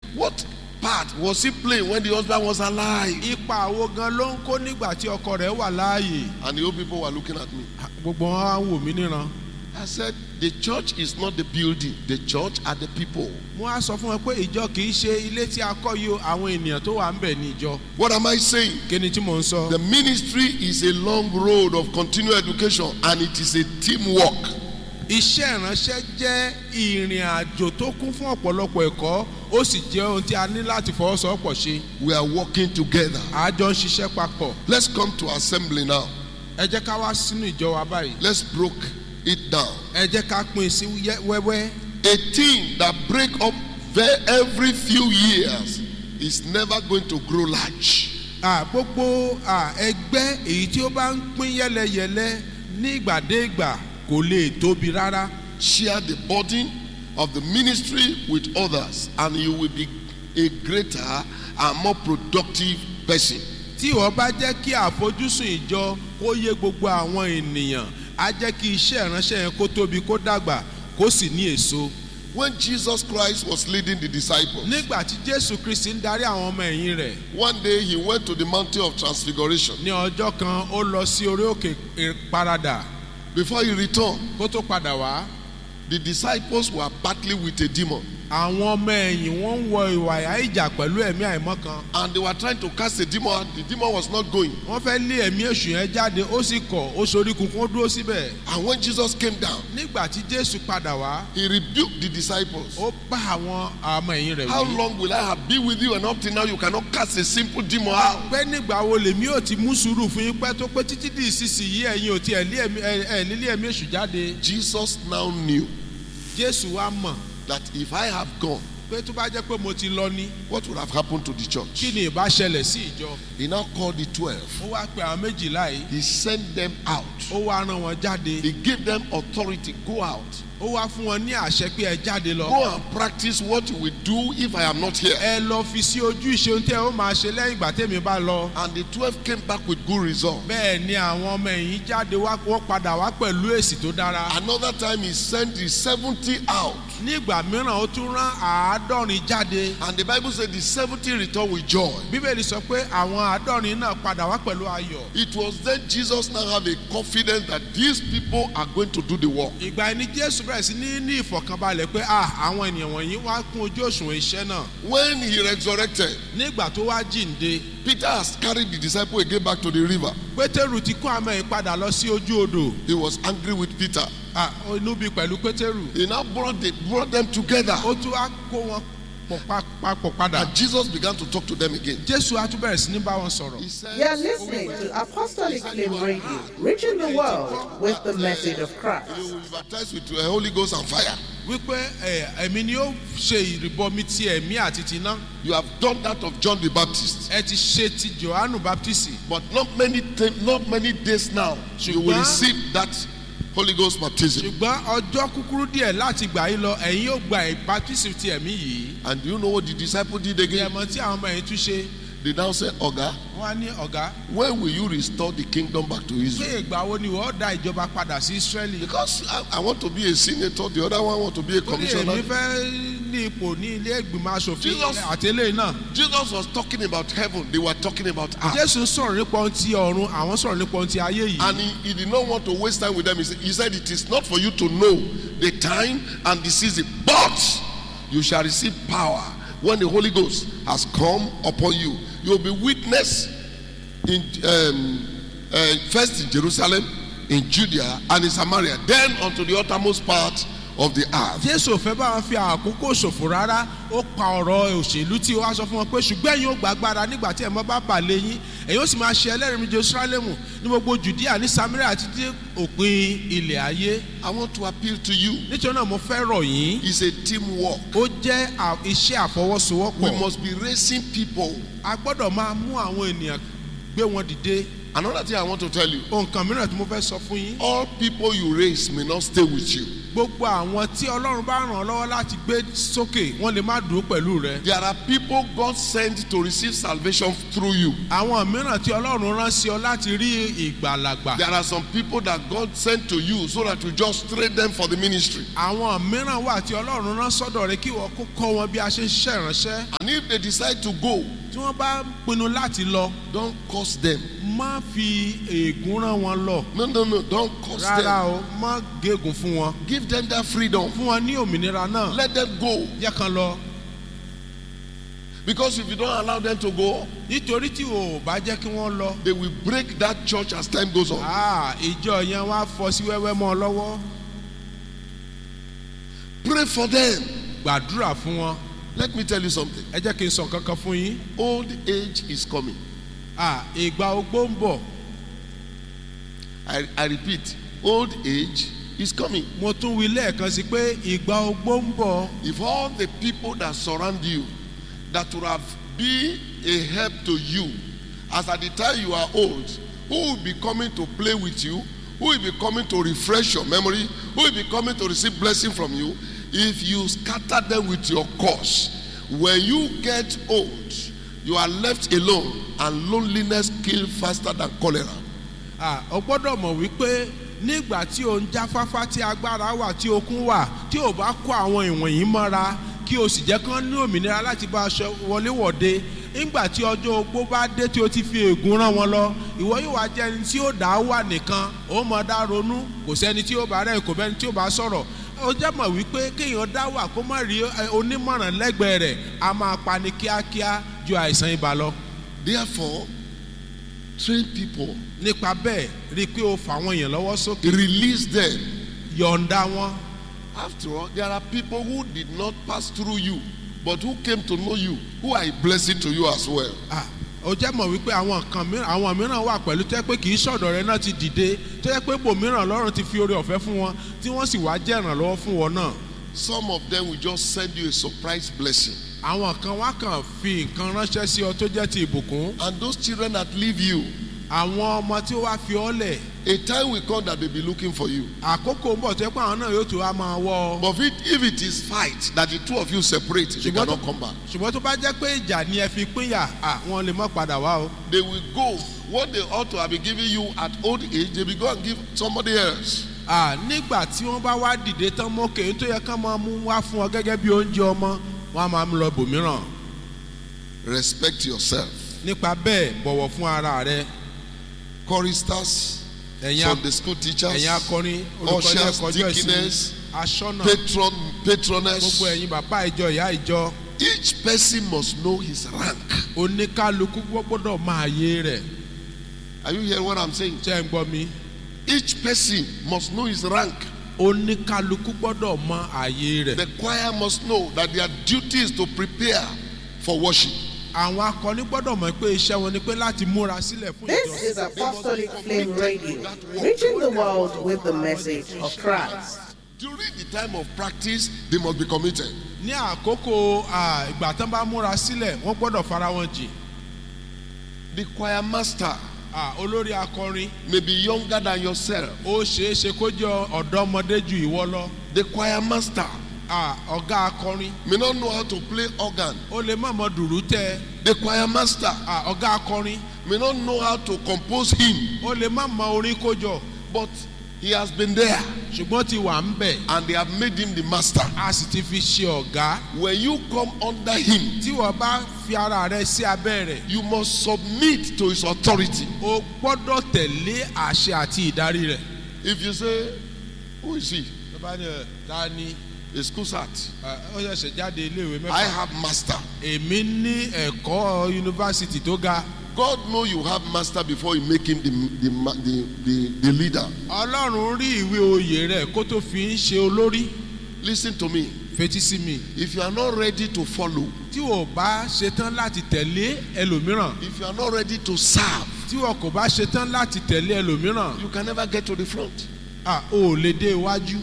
What part was he playing when the husband was alive? ipa àwo gan ló ń kó nígbà tí ọkọ rẹ̀ wà láàyè And the old people were looking at me. gbogbo wọn á wò mí níran I said, the church is not the building, the church are the people. mo á sọ fún wọn pé ìjọ kì í ṣe ilé tí a kọ́ yìí o àwọn ènìyàn tó wà ń bẹ̀ ní ìjọ What am I saying? kí ni tí mò ń sọ. The ministry is a long road of continual education and it is a teamwork. iṣẹ́ ìránṣẹ́ jẹ́ ìrìn àjò tó kún fún ọ̀pọ̀lọpọ̀ ẹ̀kọ́ ó sì jẹ́ ohun tí a ní láti fọwọ́sowọ́pọ̀ ṣe We are working together. àjọ ń ṣiṣẹ́ papọ̀ Let's come to assembly now. ẹ jẹ́ ká wá sínú ìjọ wa báyìí Let's break it down. ẹ jẹ́ ká pín sí yẹ- wẹ́wẹ́ A team that break up ve- every few years is never going to grow large. à, gbogbo à, ẹgbẹ́ èyí tí ó bá ń pín yẹ́lẹyẹ̀lẹ ní ìgbàdégbà kò lè tóbi rárá Share the burden of the ministry with others and you will be a greater and more productive person. tí ìwọ bá jẹ́ kí àfojúsùn ìjọ kó yé gbogbo àwọn ènìyàn á jẹ́ kí iṣẹ́ ìránṣẹ́ yẹn kó tóbi kó dàgbà kó sì ní èso. When Jesus Christ was leading the disciples, nígbà tí jésù kristi ń darí àwọn ọmọ ẹ̀yìn rẹ̀ one day he went to the mountain of transfiguration. ní ọjọ́ kan ó lọ sí orí òkè paradà Before he returned, kó tó padà wá the disciples were battling with a demon àwọn ọmọ ẹ̀yìn wọ́n ń wọ ìwà ìyá ìjà pẹ̀lú ẹ̀mí àìmọ́ kan and they were trying to cast the demon out. The demon was not going. wọ́n fẹ́ lé ẹ̀mí èṣù yẹn jáde ó sì kọ̀ ó sorí kunkun ó dúró síbẹ̀ And when Jesus came down, nígbà tí jésù padà wá he rebuked the disciples. ó bá àwọn ọmọ ẹ̀yìn rẹ̀ How wí long will I have been with you and up till now you cannot cast a simple demon out? pé nígbà wo lèmi ò ti mú sùúrù fún yín pẹ́ tó pé títí di ìsinsìnyí ẹ̀yin ò tiẹ̀ lé ẹ̀mí ẹ̀ ẹ̀ lílé ẹ̀mí èṣù jáde Jesus now knew jésù wá mọ̀ that if I have gone, pé tó bá jẹ́ pé mo ti lọ ní what would have happened to the kí church? ni ìbá ṣẹlẹ̀ sí ìjọ He now called the twelve. ó wá pe àwọn méjìlá yìí He sent them out. ó wá rán wọn jáde He gave them authority. Go out. ó wá fún wọn ní àṣẹ pé ẹ jáde lọ Go and practice what you will do if I am not here. ẹ lọ fi sí ojú ìṣeun tí ẹ ó máa ṣe lẹ́yìn ìgbà tèmi bá lọ And the twelve came back with good results. bẹ́ẹ̀ ni àwọn ọmọ ẹ̀yìn jáde wá wọ́n padà wá pẹ̀lú èsì tó dára Another time he sent the seventy out. nígbà mìíràn ó tún rán àádọ́rin jáde And the Bible said the seventy returned with joy. bíbélì sọ pé àwọn àádọ́rin náà padà wá pẹ̀lú ayọ̀ It was then Jesus now have a confidence that these people are going to do the work. ìgbà ẹni jésù bẹ̀rẹ̀ sí ní ní ìfọ̀kànbalẹ̀ pé ah àwọn ènìyàn wọ̀nyí wá kún ojú òṣùwọ̀n iṣẹ́ náà When he resurrected, nígbà tó wá jíǹde Peter has carried the disciple again back to the river. pétérù ti kó àmọ́ yìí padà lọ sí ojú odò He was angry with Peter. Ah, inú bí pẹ̀lú pétérù He now brought, the, brought them together. ó tún wá kó wọn pọ̀ pa- papọ̀ padà And Jesus began to talk to them again. jésù á tún bẹ̀rẹ̀ sí ní bá wọn sọ̀rọ̀ He said, You're listening to Apostolic Flame Radio, reaching the world with the message of Christ. You will be baptized with the Holy Ghost and fire. wípé ẹ, ẹ̀mí ni ó ṣe ìrìbọmi ti ẹ̀mí àti ti iná You have done that of John the Baptist. ẹ ti ṣe ti johannu baptist But not many, ti- not many days now, you will Ṣùgbọ́n- receive that Holy Ghost baptism. ṣùgbọ́n ọjọ́ kúkúrú díẹ̀ láti gbà yín lọ ẹ̀yin yóò gba baptist ti ẹ̀mí yìí And do you know what the disciple did ní again? ẹ̀mọ́ tí àwọn ọmọ yẹn tún ṣe They now said, Oga, wọ́n á ní ọ̀gá when will you restore the kingdom back to pé Israel? ìgbà wo ni wọ́n dá ìjọba padà sí israeli Because I, I want to be a senator, the other one want to be a ó ní èmi commissioner. fẹ́ ní ipò ní ilé ìgbìmọ̀ asòfin Jesus- àti eléyìí náà Jesus was talking about heaven, they were talking about earth. jésù sọ̀rọ̀ nípa ohun ti ọ̀run àwọn sọ̀rọ̀ nípa ohun ti ayé yìí And he, he did not want to waste time with them. He said, he said, It is not for you to know the time and the season, but you shall receive power when the Holy Ghost has come upon you. You will be witness in um, uh, first in Jerusalem, in Judea, and in Samaria, then unto the uttermost part of the earth. jésù ò fẹ́ bá wọn fi àkókò ṣòfò rárá ó pa ọ̀rọ̀ òṣèlú tí ó wá sọ fún wọn pé ṣùgbọ́n ẹ̀yin ò gbàgbára nígbà tí ẹ̀mọ́ bá bà lé yín ẹ̀yin ó sì máa ṣe ẹlẹ́rìí ní jerusalemu ní gbogbo judea ní samaria àti dé òpin ilẹ̀ ayé I want to appeal to you. nítorí náà mo fẹ́ rọ̀ yín It's a teamwork. ó jẹ́ à- iṣẹ́ We àfọwọ́sowọ́pọ̀ must be raising people. a gbọ́dọ̀ máa mú àwọn ènìyàn gbé wọn dìde Another thing I want to tell you ohun kan mìíràn tí mo fẹ́ sọ fún yín all people you raise may not stay with you. gbogbo àwọn tí ọlọ́run bá ràn ọ́ lọ́wọ́ láti gbé sókè wọ́n lè má dúró pẹ̀lú rẹ. There are people God sent to receive salvation through you. àwọn mìíràn tí ọlọ́run rán sí ọ láti rí ìgbàlagbà. There are some people that God sent to you so that you just train them for the ministry. àwọn mìíràn wà tí ọlọ́run rán sọ́dọ̀ rẹ kí wọ́n kó kọ́ wọn bí a ṣe ń ṣiṣẹ́ ìránṣẹ́. And if they decide to go, tí wọ́n bá pinnu láti lọ don't curse them. má fi ègún rán wọn lọ. No, no, no, don't curse rárá them. o má gégùn fún wọn. Give them that freedom. fún wọn ní òmìnira náà. Let them go. jẹ́ kan lọ. Because if you don't allow them to go, nítorí tí o ò bá jẹ́ kí wọ́n lọ. they will break that church as time goes on. Ah, ìjọ yẹn wá fọ́ sí wẹ́wẹ́ mọ́ ọ lọ́wọ́. Pray for them. gbàdúrà fún wọn. Let me tell you something. ẹ jẹ́ kí n sọ kankan fún yín. Old age is coming. Ah, ìgbà ogbó ń bọ̀. I, I repeat, old age is coming. mo tún wí lẹ́ẹ̀kan sí pé ìgbà ogbó ń bọ̀. If all the people that surround you that would have been a help to you, as at the time you are old, who will be coming to play with you, who will be coming to refresh your memory, who will be coming to receive blessing from you, if you scatter them with your cause, when you get old, you are left alone, and loneliness kill faster than cholera. Ah, o gbọ́dọ̀ mọ̀ wípé nígbà tí o ń jáfáfá tí agbára wà tí okun wà tí o bá kó àwọn ìwọ̀nyí mọ́ra kí o sì jẹ́ kán ní òmìnira láti bá aṣọ wọléwọ̀de nígbà tí ọjọ́ ogbó bá dé tí o ti fi ègún rán wọn lọ ìwọ yóò wá jẹ́ ẹni tí ó dá wà nìkan ó mọ̀ dá ronú kò sẹ́ni tí ó bá rẹ̀ kò bẹ́ni tí ó bá sọ̀rọ̀ ó jẹ́ mọ̀ wípé kéèyàn dá wà kó má rí ẹ, onímọ̀ràn lẹ́gbẹ̀ẹ́ rẹ̀ a máa pani kíákíá ju àìsàn ibà lọ Therefore, train people, nípa bẹ́ẹ̀ rí i pé o fà àwọn èèyàn lọ́wọ́ sókè release them. yọ̀ǹda wọn. After all, there are people who did not pass through you, but who came to know you, who are a blessing to you as well. Ah, ó jẹ́ mọ̀ wípé àwọn kan mìíràn àwọn mìíràn wà pẹ̀lú tẹ́ pé kì í ṣọ̀dọ̀ rẹ náà ti dìde tó yẹ pé bòmíràn lọ́rùn ti fi oore ọ̀fẹ́ fún wọn tí wọ́n sì wá jẹ́ ìrànlọ́wọ́ fún wọn náà. Some of them will just send you a surprise blessing. àwọn kan wá kàn fi nǹkan ránṣẹ́ sí ọ tó jẹ́ ti ìbùkún. And those children that leave you, àwọn ọmọ tí ó wá fi ọ́ lẹ̀ a time will come that they'll be looking for you. àkókò ń bọ̀ tó yẹ pé àwọn náà yóò tó wá máa wọ́ ọ. But if it, if it is fight that the two of you separate, they Ṣùgbọ́n tó- cannot come back. ṣùgbọ́n tó bá jẹ́ pé ìjà ni ẹ fi pínyà à, wọn lè má padà wá o. They will go. What they ought to have been giving you at old age, they will go and give somebody else. À, nígbà tí wọ́n bá wá dìde tán mọ́kè tó yẹ kán máa mú wá fún ọ gẹ́gẹ́ bí oúnjẹ ọmọ wọn á máa mú lọ bòmíràn. Respect yourself. nípa bẹ́ẹ̀ bọ̀wọ̀ fún ara rẹ Choristers, ẹ̀yin a- Sunday school teachers, ẹ̀yin akọrin olùkọ́ni ushers, ẹ̀kọ́jọ́ deaconess, ìsinmi aṣọ́nà patron, patroness. gbogbo ẹ̀yin bàbá ìjọ ìyá ìjọ Each person must know his rank. oníkálukú gbọ́dọ̀ máa yé rẹ̀ Are you hearing what I'm saying? ṣé ń gbọ́ mi Each person must know his rank. oníkálukú gbọ́dọ̀ mọ àyè rẹ̀ The choir must know that their duty is to prepare for worship. àwọn akọni gbọ́dọ̀ mọ̀ pé iṣẹ́ wọn ni pé láti múra sílẹ̀ fún This is Apostolic Flame Radio, reaching the world with the message of Christ. During the time of practice, they must be committed. ní àkókò à, ìgbà tán bá múra sílẹ̀ wọ́n gbọ́dọ̀ fara wọn jìn The choir master À, olórí akọrin may be younger than yourself. ó ṣeé ṣe kó jẹ́ ọ̀dọ́mọdé ju ìwọ lọ The choir master À, ọ̀gá akọrin may not know how to play organ. ó lè má mọ dùrú tẹ The choir master À, ọ̀gá akọrin may not know how to compose hymn, ó lè má mọ orin kójọ but he has been there ṣùgbọ́n ti wà ń bẹ̀ and they have made him the master. a sì ti fi ṣe ọ̀gá When you come under him, tí wọ́n bá fi ara rẹ sí abẹ́ rẹ̀ you must submit to his authority. o gbọ́dọ̀ tẹ̀lé àṣẹ àti ìdarí rẹ̀. If you say, Who is he? tó bá ní ẹ̀ ta ni A school sat. ẹ̀, ó ṣẹ̀ṣẹ̀ jáde iléèwé I mẹ́fà have master. èmi ní ẹ̀kọ́ yunifásitì tó ga God know you have master before you make him the, the, ma- the, the, the leader. ọlọ́run rí ìwé oyè rẹ̀ kó tó fi ń ṣe olórí Listen to me. fetí sí mi If you are not ready to follow, tí o bá ṣetán láti tẹ̀lé ẹlòmíràn if you are not ready to serve, tí o kò bá ṣetán láti tẹ̀lé ẹlòmíràn you can never get to the front. à o ò lè dé iwájú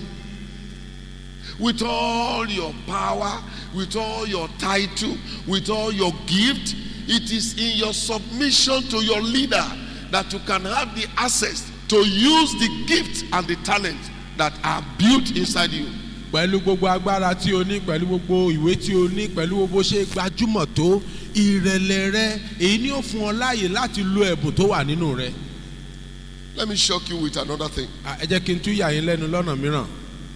With all your power, with all your title, with all your gift, it is in your submission to your leader that you can have the access to use the gift and the talent that are built inside you. pẹ̀lú gbogbo agbára tí o ní pẹ̀lú gbogbo ìwé tí o ní pẹ̀lú gbogbo ṣe gbajúmọ̀ tó ìrẹ̀lẹ̀ rẹ èyí ni ó fún ọ láàyè láti lo ẹ̀bùn tó wà nínú rẹ. Let me shock you with another thing. À, ẹ jẹ́ kí n tún yà yín lẹ́nu lọ́nà mìíràn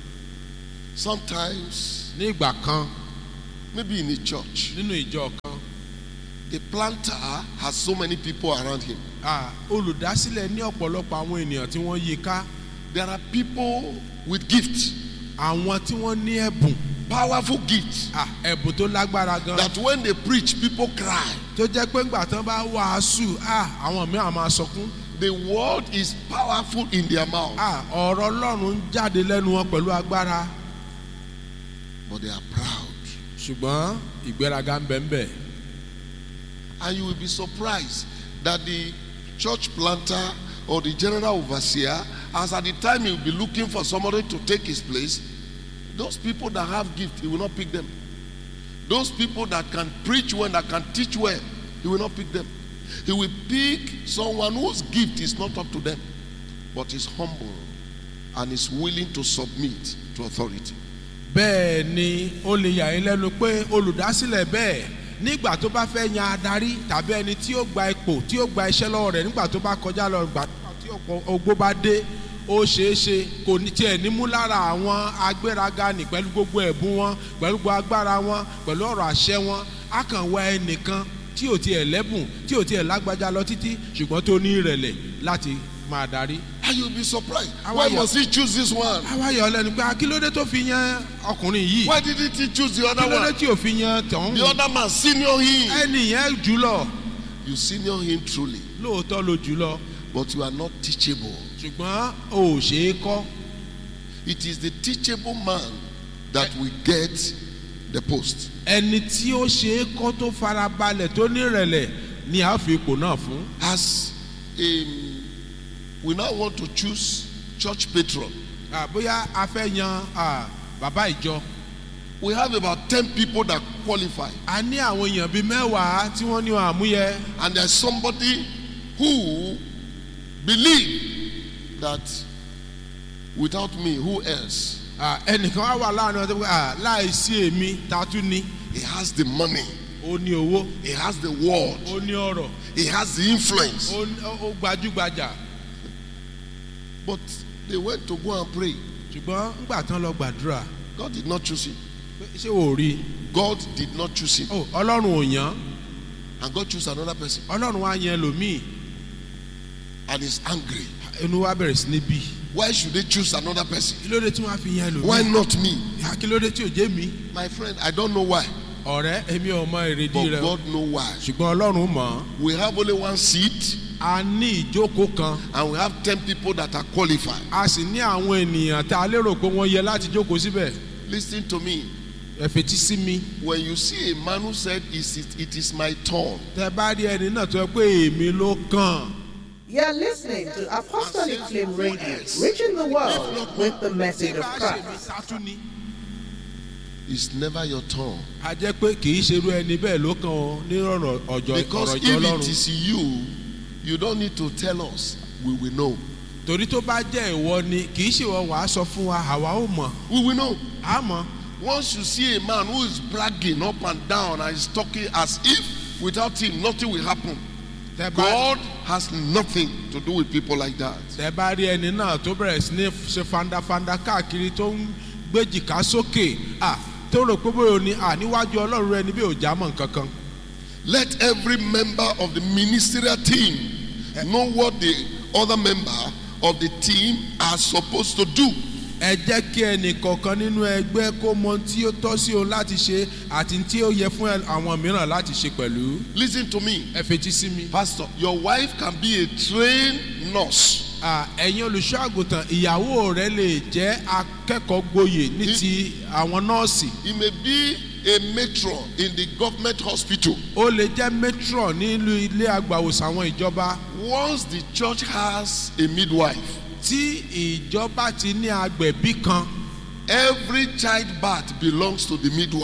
Sometimes, ní ìgbà kan maybe in a church, nínú ìjọ kan the planter has so many people around him. à, olùdásílẹ̀ ní ọ̀pọ̀lọpọ̀ àwọn ènìyàn tí wọ́n yí i ká There are people with gifts, àwọn tí wọ́n ní ẹ̀bùn powerful gifts, à, ẹ̀bùn tó lágbára gan that when they preach, people cry. tó jẹ́ pé ńgbà tán bá wàásù à, àwọn mìíràn máa sọkún The word is powerful in their mouth, à, ọ̀rọ̀ ọlọ́run ń jáde lẹ́nu wọn pẹ̀lú agbára but they are proud. ṣùgbọ́n ìgbéraga ń bẹ ń bẹ. And you will be surprised that the church planter or the general overseer, as at the time he will be looking for somebody to take his place, those people that have gift, he will not pick them. Those people that can preach well, that can teach well, he will not pick them. He will pick someone whose gift is not up to them, but is humble and is willing to submit to authority. bẹ́ẹ̀ ni ó lè yà yín lẹ́nu pé olùdásílẹ̀ bẹ́ẹ̀ nígbà tó bá fẹ́ yan adarí tàbí ẹni tí ó gba ipò tí ó gba iṣẹ́ lọ́wọ́ rẹ̀ nígbà tó bá kọjá lọ gbà tí ọ̀pọ̀ ogbó bá dé ó ṣeé ṣe kò ní tiẹ̀ ní mú lára àwọn agbéraga nì pẹ̀lú gbogbo ẹ̀bùn wọn pẹ̀lú gbogbo agbára wọn pẹ̀lú ọ̀rọ̀ àṣẹ wọn á kàn wá ẹnìkan tí ò tiẹ̀ lẹ́bùn tí ò tiẹ̀ lágbájá lọ títí ṣùgbọ́n tó ní ìrẹ̀lẹ̀ láti máa darí. And you'll be surprised. How Why are you? must he choose this one? àwa yọ ọ lẹ́nu pé akílódé tó fi yan ọkùnrin yìí Why didn't he choose the other kílódé one? tí ò fi yan tọ̀hún The other man senior him. ẹnì yẹn jùlọ You senior him truly, lóòótọ́ ló jùlọ but you are not teachable. ṣùgbọ́n o ò ṣe é kọ́ It is the teachable man that will get the post. ẹni tí ó ṣe é kọ́ tó farabalẹ̀ tó nírẹ̀lẹ̀ ni a fi ipò náà fún. As um, we now want to choose church patron, Ah, bóyá a fẹ́ yan ah, bàbá ìjọ we have about 10 people that qualify, a ní àwọn èèyàn bíi mẹ́wàá tí wọ́n ní àmúyẹ and there's somebody who believe that without me, who else? Ah, ẹnìkan wá wà láàrin ọjọ́ pé ah, láìsí èmi ta tún ní He has the money, ó ní owó he has the word, ó ní ọ̀rọ̀ he has the influence. ó ní- ó gbajúgbajà But they went to go and pray. ṣùgbọ́n ńgbà tán lọ gbàdúrà God did not choose him. pé ṣé wò ó rí i God did not choose him. Ó, ọlọ́run ò yàn And God chose another person. ọlọ́run wá yan ẹlòmíì And is angry. inú wa bẹ̀rẹ̀ sí ní bí Why should they choose another person? kí ló dé tí wọ́n á fi yan Why ẹlòmíì not me? Ah, kí ló dé tí ò jẹ́ mi My friend, I don't know why. ọ̀rẹ́ èmi ò mọ èrèdí But rẹ o. God know why. ṣùgbọ́n ọlọ́run mọ̀ ọ́. We have only one seat a ní ìjókòó kan and we have 10 people that are qualified. a sì ní àwọn ènìyàn tá a lérò pé wọ́n yẹ láti jókòó síbẹ̀ Listen to me. ẹ fetí sí mi When you see a man who said, "Is it, it is my turn, tẹ bá rí ẹni náà tó yẹ pé èmi ló kàn You're listening to Apostolic Flame Radio, reaching the world with the message of bá ṣe mi Christ. sátú ni. it's never your turn. a jẹ́ pé kì í ṣerú ẹni bẹ́ẹ̀ ló kàn ọ́ ní ọ̀rọ̀ ọjọ́ Because ọ̀rọ̀ if ìjọ it ọlọ́run is you, you don't need to tell us. We will know. torí tó bá jẹ́ ìwọ ni kì í ṣe ìwọ wàá sọ fún wa àwa ó mọ̀ We will know. á mọ̀ Once you see a man who is bragging up and down and is talking as if without him nothing will happen, tẹ bá God has nothing to do with people like that. tẹ bá rí ẹni náà tó bẹ̀rẹ̀ sí ní ṣe fandafanda káàkiri tó ń gbéjìká sókè à tó rò pé bóyá o ní à níwájú ọlọ́run rẹ ni bí ò já mọ̀ nǹkan kan. Let every member of the ministerial team know what the other member of the team are supposed to do. ẹ jẹ́ kí ẹnì kọ̀ọ̀kan nínú ẹgbẹ́ kó mọ tí ó tọ́ sí òun láti ṣe àti tí ó yẹ fún ẹ- àwọn mìíràn láti ṣe pẹ̀lú. Listen to me, ẹ fetí sí mi. Pastor. Your wife can be a trained nurse. À, ẹ̀yin olùṣọ́ àgùntàn ìyàwó rẹ lè jẹ́ akẹ́kọ̀ọ́ gboyè ní ti àwọn nọ́ọ̀sì. He may be a matron in the government hospital. ó lè jẹ́ matron nílùú ilé àgbàwòsàn àwọn ìjọba. Once the church has a midwife, tí ìjọba ti ní agbẹ̀bí kan every childbirth belongs to the midwife.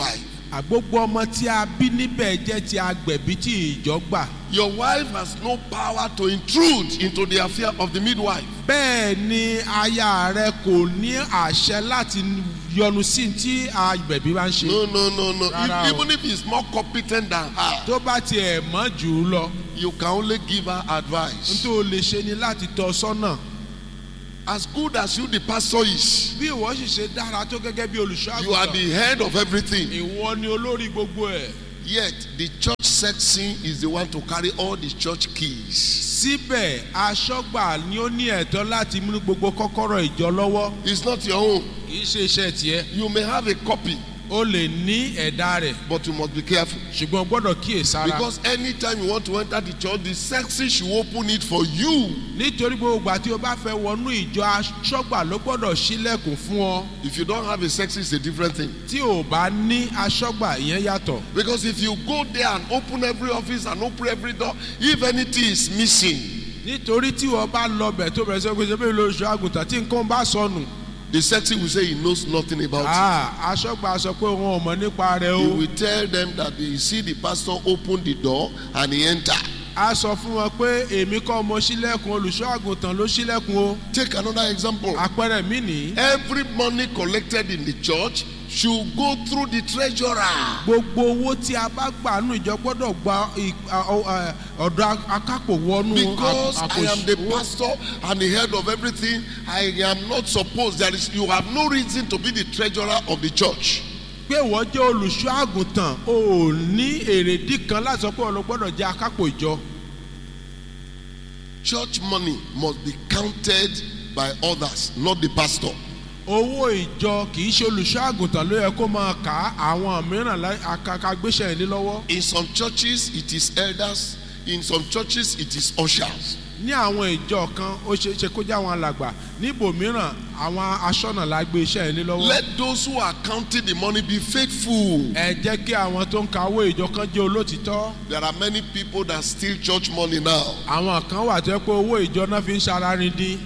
àgbógbó ọmọ tí a bí níbẹ̀ jẹ́ ti agbẹ̀bí tí ìjọ gbà. Your wife has no power to intrude into the affair of the midwife. bẹ́ẹ̀ ni aya rẹ kò ní àṣẹ láti yọnu sí tí agbẹ̀bí bá ń ṣe. No, no, no, no. Rárá If- o. even if he's more competent than her, tó bá tiẹ̀ mọ́ jù ú lọ you can only give her advice. nítorí o lè ṣe ni láti tọ́ ọ sọ́nà. As good as you, the pastor, is, bí ìwọ sì ṣe dára tó gẹ́gẹ́ bí olùṣọ́ you are àgùntàn the head of everything. ìwọ ni olórí gbogbo ẹ̀. Yet, the church section is the one to carry all the church keys. síbẹ̀ aṣọ́gbà ni ó ní ẹ̀tọ́ láti mú gbogbo kọ́kọ́rọ́ ìjọ lọ́wọ́ It's not your own. kì í ṣe iṣẹ́ tiẹ̀ You may have a copy, o lè ní ẹ̀dá rẹ̀ but you must be careful. ṣùgbọ́n o gbọ́dọ̀ kíyèsára Because anytime you want to enter the church, the section should open it for you. nítorí gbogbo ìgbà tí o bá fẹ́ wọnú ìjọ aṣọ́gbà ló gbọ́dọ̀ ṣílẹ̀kùn fún ọ If you don't have a section, it's a different thing. tí o bá ní aṣọ́gbà ìyẹn yàtọ̀ Because if you go there and open every office and open every door, if anything is missing, nítorí tí o bá lọ bẹ̀ tó bẹ̀rẹ̀ sọ pé ṣe bí olùṣọ́ àgùntàn tí nǹkan bá sọnù the section will say he knows nothing about ah, aṣọ́gbà sọ pé wọn ò mọ̀ nípa rẹ̀ it. He o will tell them that they see the pastor open the door and he enter. a sọ fún wọn pé èmi kọ́ mo ṣílẹ̀kùn olùṣọ́ àgùntàn ló ṣílẹ̀kùn o Take another example. àpẹẹrẹ mi nìyí. Every money collected in the church should go through the treasurer. gbogbo owó tí a bá gbà nù ìjọ gbọ́dọ̀ gba ì- a- ọ- ẹ, ọ̀dọ̀ akápò wọnú Because àpò I am the ìṣòwò. pastor and the head of everything, I am not supposed. There is, you have no reason to be the treasurer of the church. pé wọ́n jẹ́ olùṣọ́ àgùntàn o ò ní èrèdí kan láti sọ pé ọ̀lọ́ gbọ́dọ̀ jẹ́ akápò ìjọ. Church money must be counted by others, not the pastor. owó ìjọ kì í ṣe olùṣọ́ àgùntàn ló yẹ kó máa kà á àwọn mìíràn lá- akaka gbéṣẹ́ ìlé lọ́wọ́. In some churches, it is elders. In some churches, it is ushers. ní àwọn ìjọ kan ó ṣe é ṣe kó jẹ́ àwọn alàgbà níbòmíràn àwọn aṣọ́nà la gbé iṣẹ́ ìlé lọ́wọ́. Let those who are counting the money be faithful. ẹ jẹ́ kí àwọn tó ń ka owó ìjọ kan jẹ́ olótìtọ́. There are many people that steal church money now. àwọn kan wà tó yẹ pé owó ìjọ náà fi ń ṣararin dín.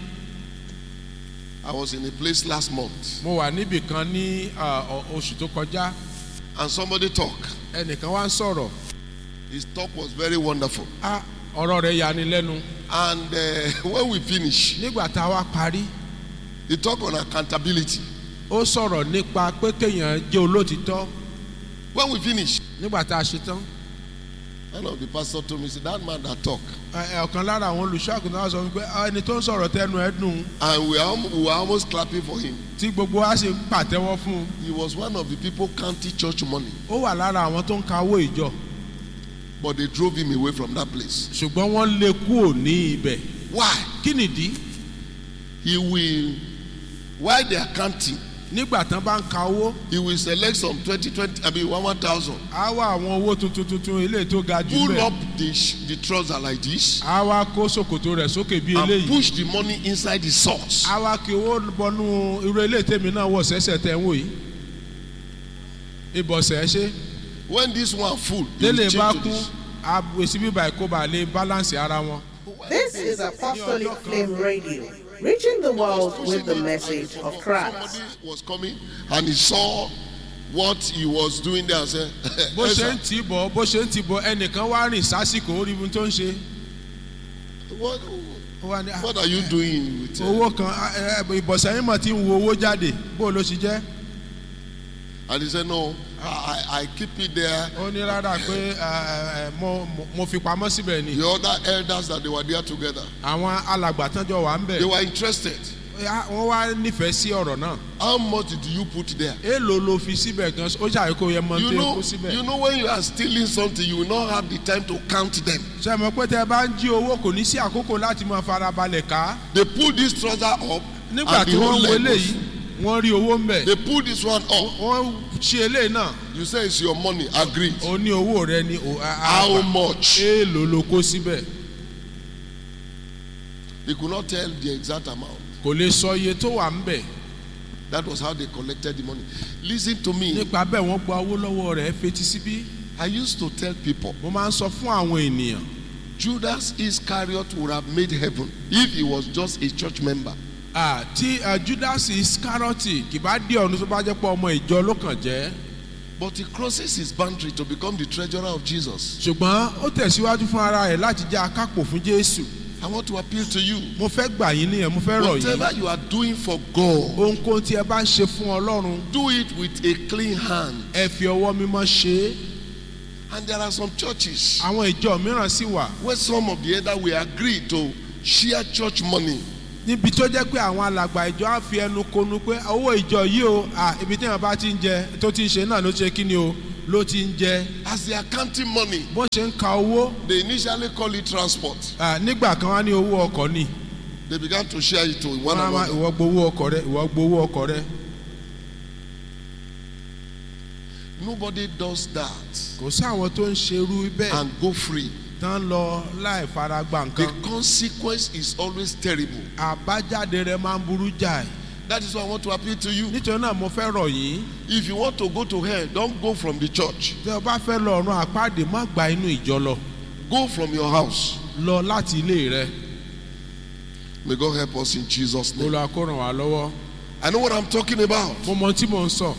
I was in a place last month mo wà níbì kan ní ah, ọ- oṣù tó kọjá and somebody talk. ẹnìkan wá ń sọ̀rọ̀ His talk was very wonderful. Ah, ọ̀rọ̀ rẹ̀ yani lẹ́nu And uh, when we finish, nígbà tá a wá parí he talk on accountability. ó sọ̀rọ̀ nípa pé kéèyàn jẹ́ olótìtọ́ When we finish, nígbà tá a ṣe tán one of the pastor told me, say, that man that talk. ẹ- ẹ, ọ̀kan lára àwọn olùṣọ́ àgùntàn wá sọ wípé "Ah, ẹni tó ń sọ̀rọ̀ tẹnu ẹ dùn And we are, almo- we were almost clapping for him. tí gbogbo wa sì ń pàtẹ́wọ́ fún un He was one of the people counting church money. ó wà lára àwọn tó ń ka owó ìjọ But they drove him away from that place. ṣùgbọ́n wọ́n lé kúrò ní ibẹ̀ Why? kí nìdí He will, while they are counting, nígbà tán bá ń ka owó he will select some 20, 20, I mean, 1,000. á wá àwọn owó tuntun tuntun eléyìí tó ga jù Pull bẹ́ẹ̀ up the, sh- the trouser like this á wá kó ṣòkòtò rẹ̀ sókè bí and eléyìí push the money inside the socks. á wá kí owó bọnú irú eléyìí tèmi náà wọ̀ sẹ́sẹ̀ tẹ̀ ń wò yìí ìbọ̀sẹ̀ ẹ ṣe When this one full, they will délé bá change to kú this. àbòsí bíbá ẹ̀kọ́ bá lè balance ara wọn. This is Apostolic Flame Radio, reaching the world with the message of Christ. Somebody was coming and he saw what he was doing there and said, bó ṣe "Esther, ń tì í bọ̀ bó ṣe ń tì í bọ̀ ẹnìkan wá rìn sásìkò ó rí ibi tó ń ṣe. what, Ó wá ní, "Ah, what are you doing with uh, owó kan ah, eh, ìbọ̀sẹ̀ yín mọ̀ tí ń wo owó jáde bó ló ṣe jẹ́. And he said, No, I, I I keep it there. ó ní rárá pé eh, eh, mo mo- mo fi pamọ́ síbẹ̀ ni. The other elders that they were there together, àwọn alàgbà tán jọ wà ń they bẹ̀. were interested. Ah, wọ́n wá nífẹ̀ẹ́ sí ọ̀rọ̀ náà. How much did you put there? èèlò ló fi síbẹ̀ gan ó ṣàyẹ̀ kó yẹ mọ́ You tó yẹ know, kó síbẹ̀. you know when you are stealing something, you will not have the time to count them. ṣe mọ̀ pé tẹ́ ẹ bá ń jí owó kò ní sí àkókò láti máa farabalẹ̀ ká. They pull this trouser up, nígbà and tí the wọ́n whole wo leg eléyìí goes. wọ́n rí owó ń bẹ̀. They pull this one up. wọ́n ṣe eléyìí náà You say it's your money. Agreed. ó ní owó rẹ ní o- a- a- How much? èèlò ló kó síbẹ̀. They could not tell the exact amount. kò lè sọ iye tó wà ń bẹ̀. That was how they collected the money. Listen to me. nípa bẹ́ẹ̀ wọ́n gba owó lọ́wọ́ rẹ̀ fetí síbí. I used to tell people mo máa ń sọ fún àwọn ènìyàn Judas Iscariot would have made heaven if he was just a church member. ah, tí ah, Judas Iscariote kì bá dé ọ̀run tó bá jẹ́ pé ọmọ ìjọ ló kàn jẹ́ But he crosses his boundary to become the treasurer of Jesus. ṣùgbọ́n ó tẹ̀síwájú fún ara rẹ̀ láti jẹ́ akápò fún jésù I want to appeal to you. mo fẹ́ gbà yín nìyẹn mo fẹ́ rọ̀ yín Whatever you are doing for God, ohunkóhun tí ẹ bá ń ṣe fún ọlọ́run do it with a clean hand. ẹ fi ọwọ́ mímọ́ ṣe é And there are some churches àwọn ìjọ mìíràn sì wà where some of the elder will agree to share church money. níbi tó jẹ́ pé àwọn alàgbà ìjọ á fi ẹnu konu pé owó ìjọ yìí o à ibi tí wọn bá ti ń jẹ tó ti ń ṣe náà ló ṣe kí ni o ló ti ń jẹ As they are counting money, bó ṣe ń ka owó they initially call it transport. à, nígbà kan wá ní owó ọkọ̀ ni They began to share it to one wọn á máa another. ìwọ gbowó ọkọ̀ rẹ ìwọ gbowó ọkọ̀ rẹ Nobody does that kò sí àwọn tó ń ṣerú bẹ́ẹ̀ and go free. tán lọ láì fara gba The nǹkan consequence is always terrible. àbájáde rẹ máa ń burú jáì That is why I want to appeal to you. nítorí náà mo fẹ́ rọ̀ yín If you want to go to hell, don't go from the church. tí o bá fẹ́ lọ ọ̀run àpáàdé má gba inú ìjọ lọ Go from your house. lọ láti ilé rẹ May God help us in Jesus' name. olùwà kó ràn wá lọ́wọ́ I know what I'm talking about. mo mọ ohun tí mò ń sọ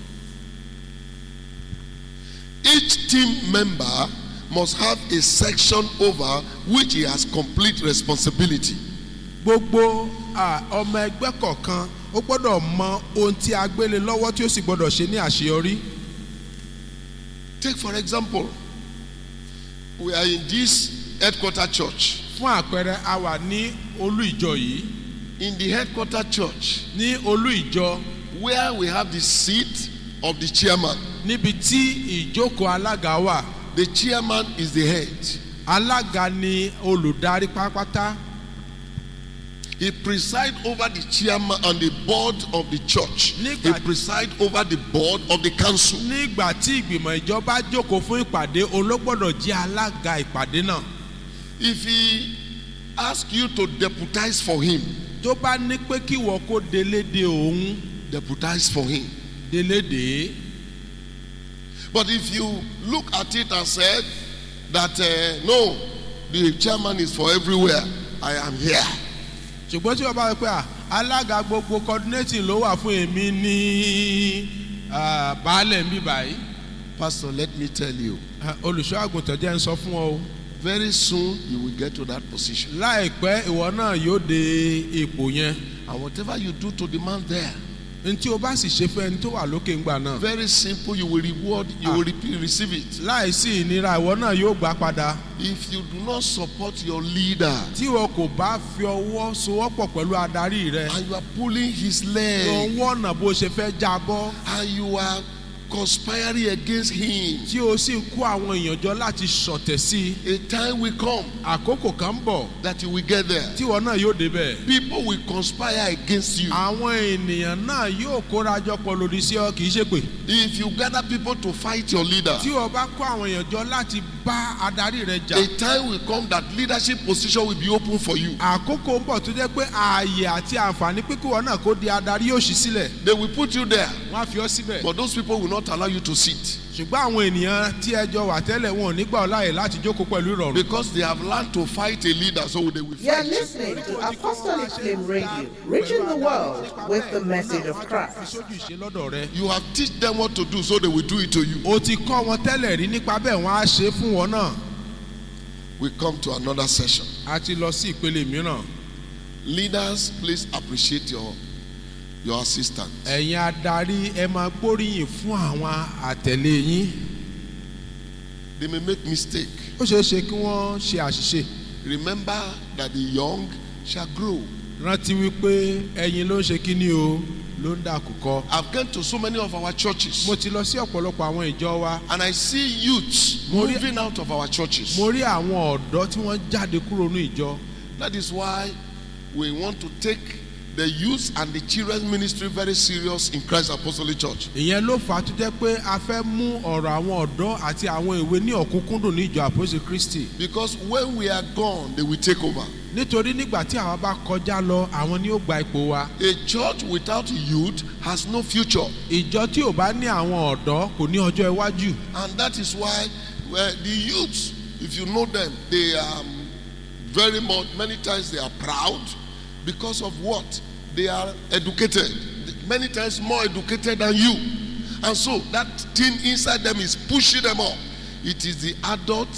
Each team member must have a section over which he has complete responsibility. gbogbo à, ọmọ ẹgbẹ́ kọ̀ọ̀kan ó gbọ́dọ̀ mọ ohun tí a gbélé lọ́wọ́ tí ó sì gbọ́dọ̀ ṣe ní àṣeyọrí Take, for example, we are in this headquarter church. fún àpẹẹrẹ a wà ní olú ìjọ yìí In the headquarter church, ní olú ìjọ where we have the seat of the chairman, níbi tí ìjókòó alága wà the chairman is the head. alága ni olùdarí pátápátá He preside over the chairman on the board of the church. He Nígbà- preside over the board of the council. nígbà tí ìgbìmọ̀ ìjọba jókòó fún ìpàdé ológbọ́dọ̀ jẹ́ alága ìpàdé náà If he ask you to deputize for him, tó bá ní pé kí wọ́n kó délédé òun deputize for him. délédé But if you look at it and said that uh, no, the chairman is for everywhere, I am here. ṣùgbọ́n tí wọ́n bá wọ pé à, alága gbogbo coordinating ló wà fún èmi ní ah, baálẹ̀ ń bí báyìí Pastor, let me tell you, Ah, olùṣọ́ àgùntàn jẹ́ ń sọ fún ọ o very soon you will get to that position. láìpẹ́ ìwọ náà yóò dé ipò yẹn And whatever you do to the man there, n tí o bá sì ṣe fún ẹni tó wà lókè ńgbà náà very simple, you will reward, you will re- receive it. láìsí ìnira ìwọ náà yóò gbà padà If you do not support your leader tí o kò bá fi ọwọ́ sowọ́pọ̀ pẹ̀lú adarí rẹ and you are pulling his lọ leg wọ́nà bó ṣe fẹ́ jábọ́ and you are conspiring against him, tí o sì ń kó àwọn èèyàn jọ láti ṣọ̀tẹ̀ sí i a time will come àkókò kan ń bọ̀ that you will get there. tí ìwọ náà yóò débẹ̀. People will conspire against you. àwọn ènìyàn náà yóò kórajọ pọ̀ lòdì sí ọ kì í ṣe pé If you gather people to fight your leader, tí o bá kó àwọn èèyàn jọ láti bá adarí rẹ jà a time will come that leadership position will be open for you. àkókò ń bọ̀ tó jẹ́ pé ààyè àti àǹfààní pé kí wọn náà kó di adarí yóò ṣí sílẹ̀ They will put you there, wọ́n á fi ọ́ síbẹ̀ but those people will not allow you to sit ṣùgbọ́n àwọn ènìyàn tí ẹjọ́ wà tẹ́lẹ̀ wọn ò ní gbà ọ́ láàyè láti jókòó pẹ̀lú ìrọ̀rùn because they have learned to fight a leader, so they will You are fight. listening to Apostolic Flame Radio, reaching the world with the message of fi Christ. sójú ìṣe lọ́dọ̀ rẹ You have teach them what to do, so they will do it to you. o ti kọ́ wọn tẹ́lẹ̀ rí nípa bẹ́ẹ̀ wọ́n á ṣe é fún wọn náà We come to another session. a ti lọ sí ìpele mìíràn Leaders, please appreciate your your assistant. ẹ̀yin adarí ẹ máa gbóríyìn fún àwọn àtẹ̀lé yín They may make mistake. ó ṣeé ṣe kí wọ́n ṣe àṣìṣe Remember that the young shall grow. rántí wípé ẹ̀yin ló ń ṣe kíní o ló ń dàkúkọ. I've gone to so many of our churches, mo ti lọ sí ọ̀pọ̀lọpọ̀ àwọn ìjọ wa and I see youths Mo rí- moving out of our churches. mo rí àwọn ọ̀dọ́ tí wọ́n jáde kúrò ní ìjọ That is why we want to take the youth and the children's ministry very serious in Christ Apostolic Church. ìyẹn ló fà á tó jẹ́ pé a fẹ́ mú ọ̀rọ̀ àwọn ọ̀dọ́ àti àwọn ìwé ní ọ̀kúnkúndùn ní ìjọ àpòsí kristi Because when we are gone, they will take over. nítorí nígbà tí àwa bá kọjá lọ àwọn ni ó gba ipò wa A church without youth has no future. ìjọ tí ò bá ní àwọn ọ̀dọ́ kò ní ọjọ́ iwájú And that is why well, the youths, if you know them, they are very much, many times they are proud because of what? They are educated. Many times more educated than you. And so that thing inside them is pushing them up. It is the adult,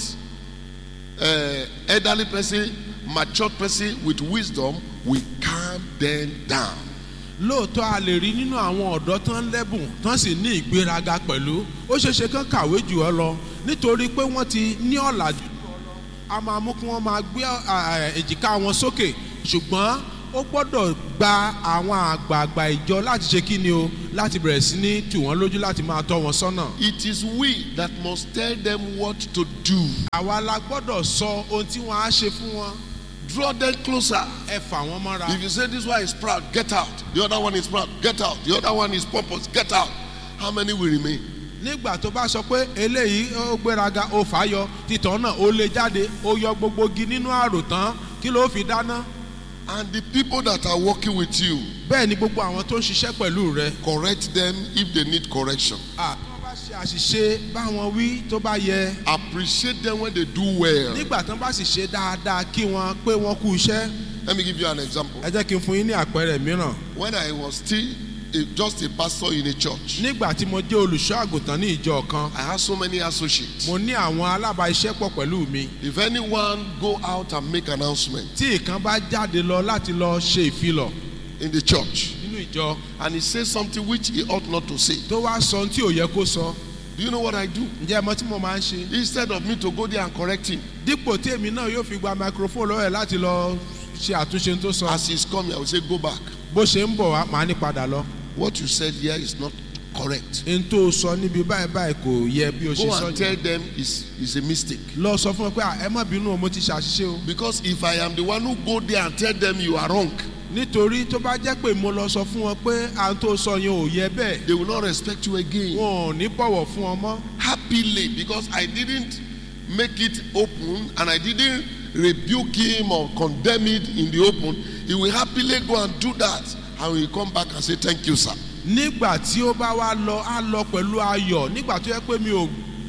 uh, elderly person, matured person with wisdom will calm them down. lóòótọ́ a lè rí nínú àwọn ọ̀dọ́ tán lẹ́bùn tán sì ní ìgbéraga pẹ̀lú ó ṣeéṣe kán kàwé jù ọ lọ nítorí pé wọ́n ti ní ọ̀làjú jù ọ lọ a máa mú kí wọ́n máa gbé à, èjìká wọn sókè ṣùgbọ́n ó gbọ́dọ̀ gba àwọn àgbààgbà ìjọ láti ṣe kí ni o láti bẹ̀rẹ̀ sí ní tù wọ́n lójú láti máa tọ́ wọn sọ́nà. It is we that must tell them what to do. àwa la gbọ́dọ̀ sọ ohun tí wọ́n á ṣe fún wọn Draw them closer. ẹ fà wọ́n mọ́ra. If you say this one is proud, get out. The other one is proud, get out. The other one is pompous, get out. How many will remain? nígbà tó bá sọ pé eléyìí ó gbéraga ó fà á yọ títàn náà ó lé jáde ó yọ gbogbo igi nínú àrò tán kí ló fi dáná. And the people that are working with you, bẹ́ẹ̀ ni gbogbo àwọn tó ń ṣiṣẹ́ pẹ̀lú rẹ. correct them if they need correction. à tí wọ́n bá ṣe àṣìṣe báwọn wí tó bá yẹ. Appreciate them when they do well. nígbà tán bá sì ṣe dáadáa kí wọ́n pé wọ́n kú iṣẹ́. Let me give you an example. ẹ jẹ́ kí n fún yín ní àpẹẹrẹ mìíràn. When I was still a, just a pastor in a church, nígbà tí mo jẹ́ olùṣọ́ àgùntàn ní ìjọ kan I had so many associates. mo ní àwọn alábàáṣiṣẹ́pọ̀ pẹ̀lú mi. If anyone go out and make announcement tí ìkan bá jáde lọ láti lọ ṣe ìfilọ̀ in the church nínú ìjọ and he says something which he ought not to say, tó wá sọ ohun tí ò yẹ kó sọ do you know what I do? ǹjẹ́ ẹ mọ tí mo máa ń ṣe. Instead of me to go there and correct him, dípò tí èmi náà yóò fi gba microphone lọ́wọ́ ẹ̀ láti lọ ṣe àtúnṣe tó sọ. as he's coming, I will say, go back. bó ṣe ń bọ̀ wá màá ní padà lọ. What you said here is not correct. n tó sọ níbi báyìí báyìí kò yẹ bí o ṣe Go sọ and yìí. tell them it's, it's a mistake. lọ sọ fún wọn pé "Ah, ẹ má bínú o mo ti ṣàṣìṣe o. Because if I am the one who go there and tell them you are wrong, nítorí tó bá jẹ́ pé mo lọ sọ fún wọn pé à ń tó sọ yẹn ò yẹ bẹ́ẹ̀ they will not respect you again. wọn ò ní bọ̀wọ̀ fún ọ mọ́. Happily, because I didn't make it open and I didn't rebuke him or condemn it in the open, he will happily go and do that and he will come back and say, Thank you, sir. nígbà tí ó bá wá lọ á lọ pẹ̀lú ayọ̀ nígbà tó yẹ pé mi ò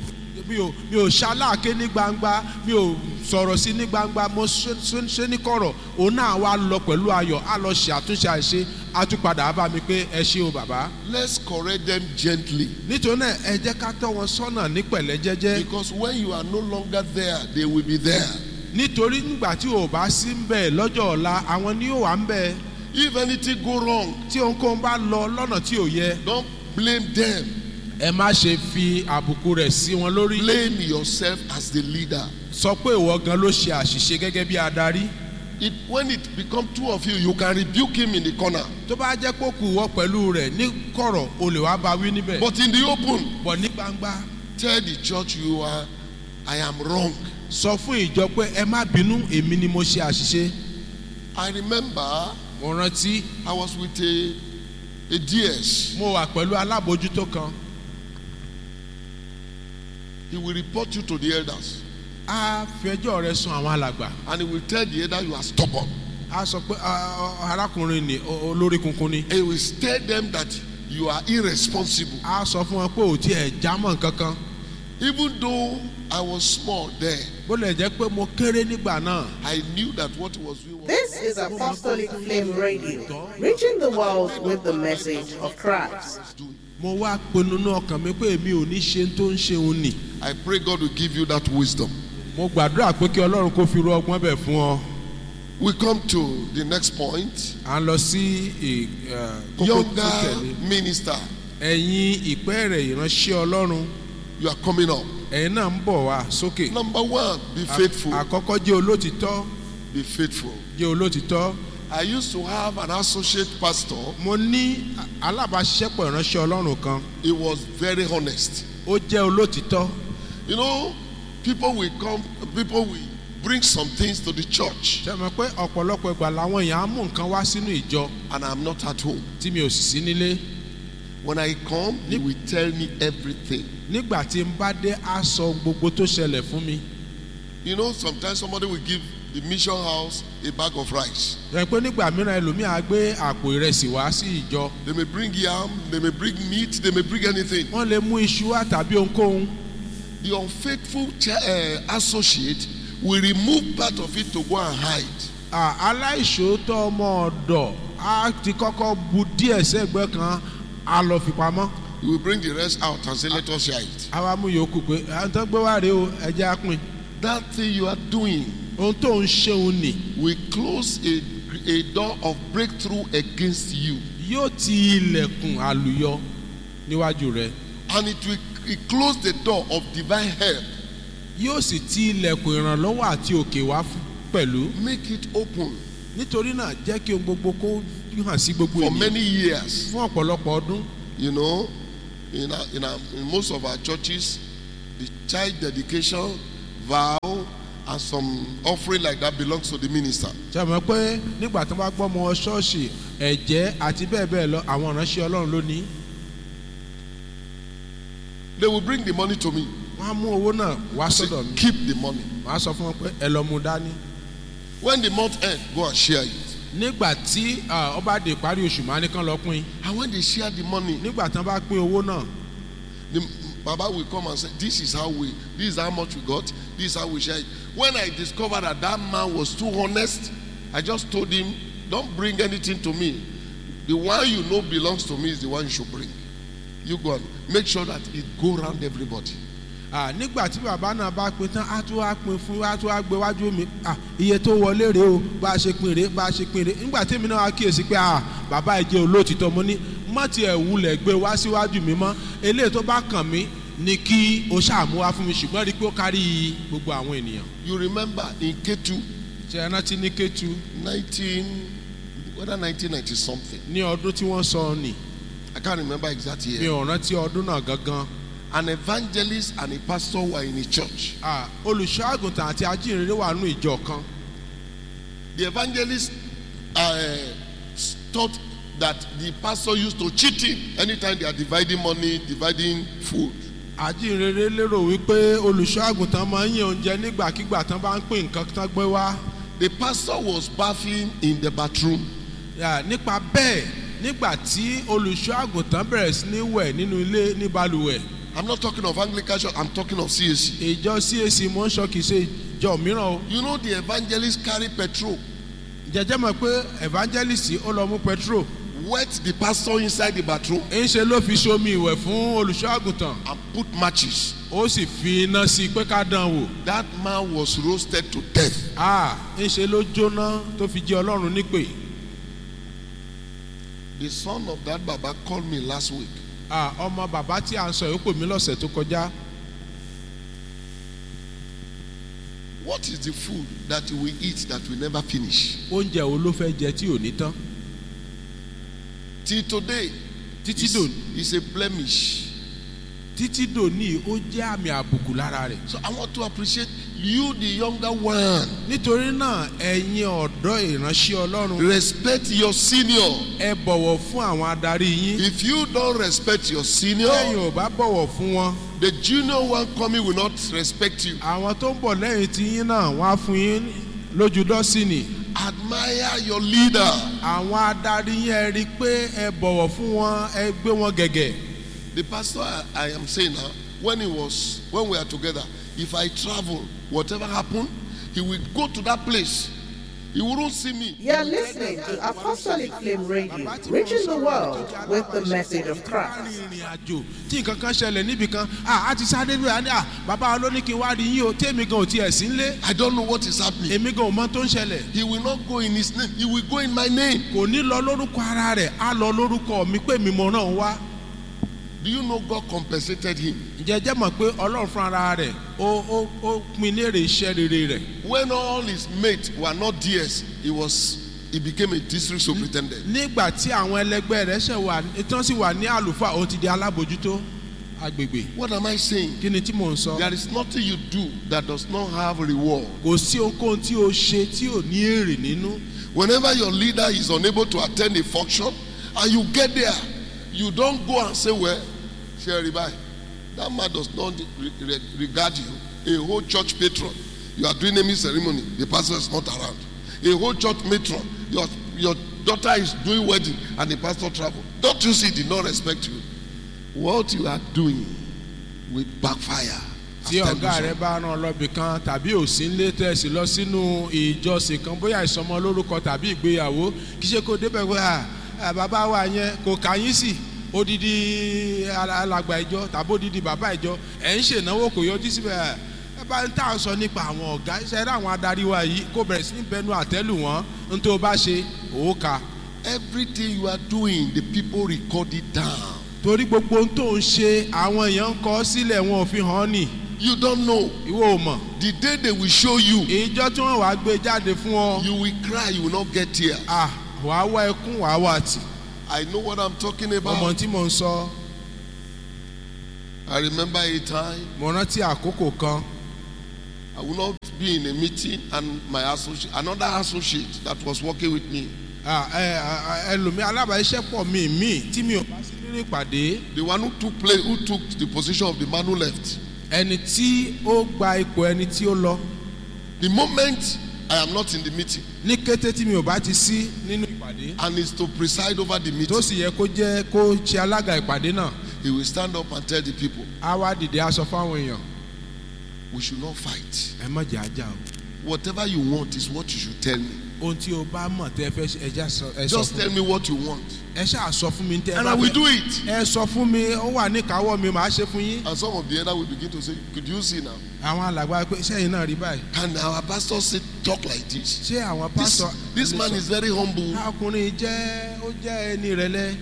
mi ò mi ò ṣaláàké ní gbangba mi ò sọ̀rọ̀ sí ní gbangba mo ṣe ṣe- ṣe ní kọ̀rọ̀ òun náà wá lọ pẹ̀lú ayọ̀ á lọ ṣe àtúnṣe àìṣe á tún padà á bá mi pé ẹ ṣé o bàbá. Let's correct them gently. nítorí náà ẹ jẹ́ ká tọ́ wọn sọ́nà ní pẹ̀lẹ́ jẹ́jẹ́ Because when you are no longer there, they will be there. nítorí nígbà tí o bá sí ń bẹ̀ lọ́jọ́ ọ̀la àwọn ni yóò wà ń bẹ̀ If anything go wrong, tí ohunkóhun bá lọ lọ́nà tí ò yẹ don't blame them. ẹ má ṣe fi àbùkù rẹ̀ sí wọn lórí Blame yourself as the leader. sọ pé ìwọ gan ló ṣe àṣìṣe gẹ́gẹ́ bí adarí. It, when it become two of you, you can rebuke him in the corner. tó bá jẹ́ pé kù wọ́ pẹ̀lú rẹ̀ ní kọ̀rọ̀ o lè wá bá wí níbẹ̀. But in the open, bọ̀ ní gbangba tell the church you are, I am wrong. sọ fún ìjọ pé ẹ má bínú èmi ni mo ṣe àṣìṣe. I remember mo rántí I was with a, a DS. mo wà pẹ̀lú alábòójútó kan He will report you to the elders. á fi ẹjọ́ rẹ sun àwọn alàgbà And he will tell the elder you are stubborn. á sọ pé "Ah, ah, arákùnrin ni o- olórí kunkun ni. He will tell them that you are irresponsible. á sọ fún wọn pé ò tí ẹ̀ jámọ̀ kankan. Even though I was small then, bó lè jẹ́ pé mo kéré nígbà náà. I knew that what he was doing was This is Apostolic Flame Radio, reaching the world with the message of Christ. doing. mo wá pinnu ní ọkàn mi pé èmi ò ní ṣe tó ń ṣe òun nì. I pray God will give you that wisdom. mo gbàdúrà pé kí ọlọ́run kó fi ru ọgbọ́n bẹ̀ fún ọ. We come to the next point. à ń lọ sí ì- ẹ̀, kókó tó Younger tẹ̀lé. minister, ẹ̀yin ìpẹ́ẹ̀rẹ̀ ìránṣẹ́ ọlọ́run you are coming up. ẹ̀yin náà ń bọ̀ wá sókè. Number one, be faithful. àkọ́kọ́ jẹ́ olótìtọ́ Be faithful. jẹ́ olótìtọ́. I used to have an associate pastor. mo ní alábàáṣiṣẹ́pọ̀ ìránṣẹ́ ọlọ́run kan He was very honest. ó jẹ́ olótìtọ́. You know, people will come, people will bring some things to the church, ṣe mọ̀ pé ọ̀pọ̀lọpọ̀ ìgbà làwọn èèyàn á mú nǹkan wá sínú ìjọ and I'm not at home. tí mi ò sì sí nílé. When I come, he will tell me everything. nígbà tí n bá dé á sọ gbogbo tó ṣẹlẹ̀ fún mi. You know, sometimes somebody will give the mission house a bag of rice. rẹ̀ pé nígbà mìíràn ẹlòmíì á gbé àpò ìrẹsì wá sí ìjọ. They may bring yam, they may bring meat, they may bring anything. wọ́n lè mú iṣu wá tàbí ohunkóhun. The unfaithful ch- uh, associate will remove part of it to go and hide. À, aláìṣòótọ́ ọmọ ọ̀dọ̀ á ti kọ́kọ́ bu díẹ̀ sẹ́gbẹ́ kan á lọ fi pamọ́. He will bring the rest out and say, Let us share it. àwa mú yòókù pé àwọn tó gbé wá rèé o ẹjẹ́ á pín That thing you are doing ohun tó ń ṣeun nì will close a, a door of breakthrough against you. yóò ti ilẹ̀kùn àlùyọ níwájú rẹ And it will it close the door of divine help. yóò sì ti ilẹ̀kùn ìrànlọ́wọ́ àti òkè wá fún- pẹ̀lú Make it open nítorí náà jẹ́ kí ohun gbogbo kó hàn sí gbogbo for ènìyàn many years. fún ọ̀pọ̀lọpọ̀ ọdún You know, in, our, in, our, in most of our churches, the child dedication, vow, and some offering like that belongs to the minister. ṣe mọ̀ pé nígbà tó bá gbọ́ ọmọ ṣọ́ọ̀ṣì ẹ̀jẹ̀ àti bẹ́ẹ̀ bẹ́ẹ̀ lọ àwọn ìránṣẹ́ ọlọ́run ló ní They will bring the money to me. wọ́n á mú owó náà wá Say, sọ́dọ̀ mi keep the money. wọ́n á sọ fún wọn pé ẹ lọ mú dání When the month end, go and share it. nígbà tí ah, ó bá dé ìparí oṣù máa ní kán lọ pín And when they share the money, nígbà tí wọ́n bá pín owó náà the Baba will come and say, This is how we, this is how much we got, this is how we share it. When I discovered that that man was too honest, I just told him, Don't bring anything to me. The one you know belongs to me is the one you should bring. You go and make sure that it go around everybody. Ah, nígbà tí bàbá náà bá pín tán á tún wá pín fún á tún wá gbé wájú mi Ah, iye tó wọlé rèé o bá a ṣe pín rèé bá a ṣe pín rèé nígbà tí èmi náà wá kíyèsí pé ah, bàbá ẹ jẹ́ olóòtítọ́ mo ní má tiẹ̀ wulẹ̀ gbé wá síwájú mi mọ́ eléyìí tó bá kàn mí ni kí o ṣàmú wá fún mi ṣùgbọ́n rí i pé ó kárí gbogbo àwọn ènìyàn. You remember in K2, ṣe é rántí ní Kétu 19, whether 1990 something, ní ọdún tí wọ́n sọ nì I can't remember exact mi year. ò rántí ọdún náà gangan An evangelist and a pastor were in a church. Ah, olùṣọ́ àgùntàn àti ajínrere wà nù ìjọ kan The evangelist uh, thought that the pastor used to cheat him anytime they are dividing money, dividing food. ajínrere lérò wípé olùṣọ́ àgùntàn máa ń yàn oúnjẹ nígbàkigbà tán bá ń pín nǹkan tán gbé wá The pastor was bathing in the bathroom. Yà, nípa bẹ́ẹ̀ nígbà tí olùṣọ́ àgùntàn bẹ̀rẹ̀ sí ní wẹ̀ nínú ilé ní balùwẹ̀ I'm not talking of Anglican church, I'm talking of CAC. ìjọ CAC mọ́ ń sọ kìí ṣe ìjọ mìíràn o You know, the evangelist carry petrol, jẹjẹ mọ̀ pé evangelist ó lọ mú petrol wet the pastor inside the bathroom, ń ṣe ló fi ṣomi ìwẹ̀ fún olùṣọ́ àgùntàn and put matches. ó sì fi iná sí i pé ká dán wò That man was roasted to death. Ah, ń ṣe ló jóná tó fi jẹ́ ọlọ́run nípè The son of that Baba called me last week. Ah, ọmọ bàbá tí a ń sọ yìí ó pè mí lọ́sẹ̀ tó kọjá What is the food that we eat that we never finish? oúnjẹ wo ló fẹ́ jẹ tí ò ní tán Till today, títí it's, dò it's a blemish. títí dòní ó jẹ́ àmì àbùkù lára rẹ̀ So I want to appreciate you, the younger one. nítorí náà ẹ̀yin ọ̀dọ́ ìránṣẹ́ ọlọ́run Respect your senior. ẹ bọ̀wọ̀ fún àwọn adarí yín If you don't respect your lẹ́yìn senior, ò bá bọ̀wọ̀ fún wọn the junior one coming will not respect you. àwọn tó ń bọ̀ lẹ́yìn tí yín náà wọ́n á fún yín lójú dọ́sìnì Admire your leader. àwọn adarí yín ẹ rí i pé ẹ bọ̀wọ̀ fún wọn ẹ gbé wọn gẹ̀gẹ̀ The pastor I, I am saying now, when he was when we are together, if I travel, whatever happen, he will go to that place. He wouldn't see me. You're listening to Apostolic Flame Radio, reaching the world with the message of Christ. ìrìn àjò tí nǹkan kan ṣẹlẹ̀ níbi kan a ti sáré lóya ní à bàbá wa ló ní kí n wá rí yín o tèmi gan ò tiẹ̀ sí nlé I don't know what is happening. èmi gan ò mọ tó ń ṣẹlẹ̀ He will not go in his name. He will go in my name. kò ní lọ lórúkọ ara rẹ̀ á lọ lórúkọ mi pé mi mọ̀ náà wá Do you know God compensated him? ǹjẹ́ jẹ́ mọ̀ pé ọlọ́run fún ara rẹ̀ ó ó ó pin léèrè iṣẹ́ rere rẹ̀ When all his mates were not DS, he was he became a district superintendent. nígbà tí àwọn ẹlẹgbẹ́ rẹ̀ ṣẹ̀ wà tán sì wà ní àlùfáà ó ti di alábòjútó agbègbè What am I saying? kí ni tí mò ń sọ There is nothing you do that does not have reward. kò sí ohunkóhun tí o ṣe tí ò ní èrè nínú Whenever your leader is unable to attend a function and you get there, you don't go and say, Well, Sherry, bye. That man does not re- re- regard you. A whole church patron, you are doing naming ceremony, the pastor is not around. A whole church matron, your, your daughter is doing wedding and the pastor travel. Don't you see, he did not respect you? What you are doing will backfire. tí as time ọ̀gá goes rẹ̀ on. bá rán lọ́bì kan tàbí òsínlé tẹ̀sí lọ sínú ìjọsìn kan bóyá ìsọmọ lórúkọ tàbí ìgbéyàwó kì í ṣe kó débẹ̀ pé à à, bàbá wa yẹn kò kà yín sí odidi ala- alàgbà ìjọ tàbí odidi bàbá ìjọ ẹ̀ ń ṣènáwó kò yọjú síbẹ̀ ẹ bá ń tà ń sọ nípa àwọn ọ̀gá iṣẹ́ rẹ̀ àwọn adarí wa yìí kó bẹ̀rẹ̀ sí ní bẹnu àtẹ́lù wọn ń tó bá ṣe òóka Everything you are doing, the people record it down. torí gbogbo ohun tó ń ṣe àwọn èèyàn ń kọ́ sílẹ̀ wọn ò fi hàn án nì You don't know. ìwọ ò mọ̀ The day they will show you, ìjọ tí wọ́n wàá gbé jáde fún ọ you will cry, you will not get tears. ah wàá wá ẹkún wàá wá tì I know what I'm talking ọmọ about. tí mò ń sọ I remember a time mo rántí àkókò kan I will not be in a meeting and my associate, another associate that was working with me, ah, ẹ, ẹ, ẹlòmí alábàáṣẹ́pọ̀ mi mi tí mi ò bá sí nínú ìpàdé the one who took place, who took the position of the man who left. ẹni tí ó gba ipò ẹni tí ó lọ The moment I am not in the meeting ní kété tí mi ò bá ti sí nínú ìpàdé and is to preside over the tó meeting, sì yẹ kó jẹ́ kó ṣe alága ìpàdé náà he will stand up and tell the people, á wá dìde aṣọ fáwọn èèyàn we should not fight. ẹ má jẹ́ ajá o Whatever you want is what you should tell me. ohun tí o bá mọ̀ tẹ́ fẹ́ ṣe, ẹ já sọ ẹ sọ Just fún tell me what you want, ẹ ṣáà sọ fún mi tẹ́ ẹ and bá I will fẹ́ do it. ẹ sọ fún mi ó wà ní ìkáwọ́ mi màá ṣe fún yín And some of the other will begin to say, Could you see now? àwọn alàgbà pé sẹ́yìn náà rí báyìí Can our pastor say talk like this? ṣé àwọn This, pásọ this man is very humble. ọkùnrin jẹ́ ó jẹ́ ẹni rẹ̀lẹ́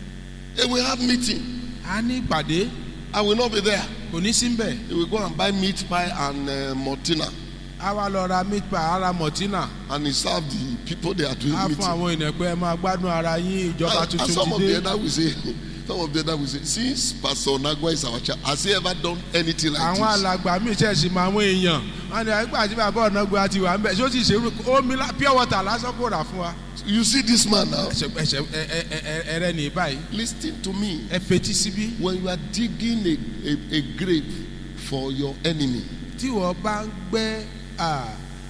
He will have meeting. a ní ìpàdé I will not be there. kò ní sí mbẹ̀ He will go and buy meat pie and uh, Mortina, a wá lọ ra meat pie ara mọ̀tínà and he serve the people they are doing a fún meeting. àwọn ènìyàn pé ẹ máa gbádùn ara yín ìjọba And, and tuntun some of ti the dé other will say, some of the other will say, since Pastor Nagwa is our child, has he ever done anything like àwọn this? alàgbà míì ṣẹ̀ṣì mọ àwọn èèyàn wọn ni àgbà tí bàbá ọ̀nàgbà ti wà ń bẹ̀ ṣé ó sì ṣe irú- omi lá- pure water lásán kò rà fún wa You see this man now. ẹsẹ̀ ẹsẹ̀ ẹ- ẹ- ẹ- ẹ- ẹrẹ́ ní báyìí Listen to me. ẹ fetí síbí When you are digging a, a, a grave for your enemy, tí wọ́n bá ń gbẹ́ à,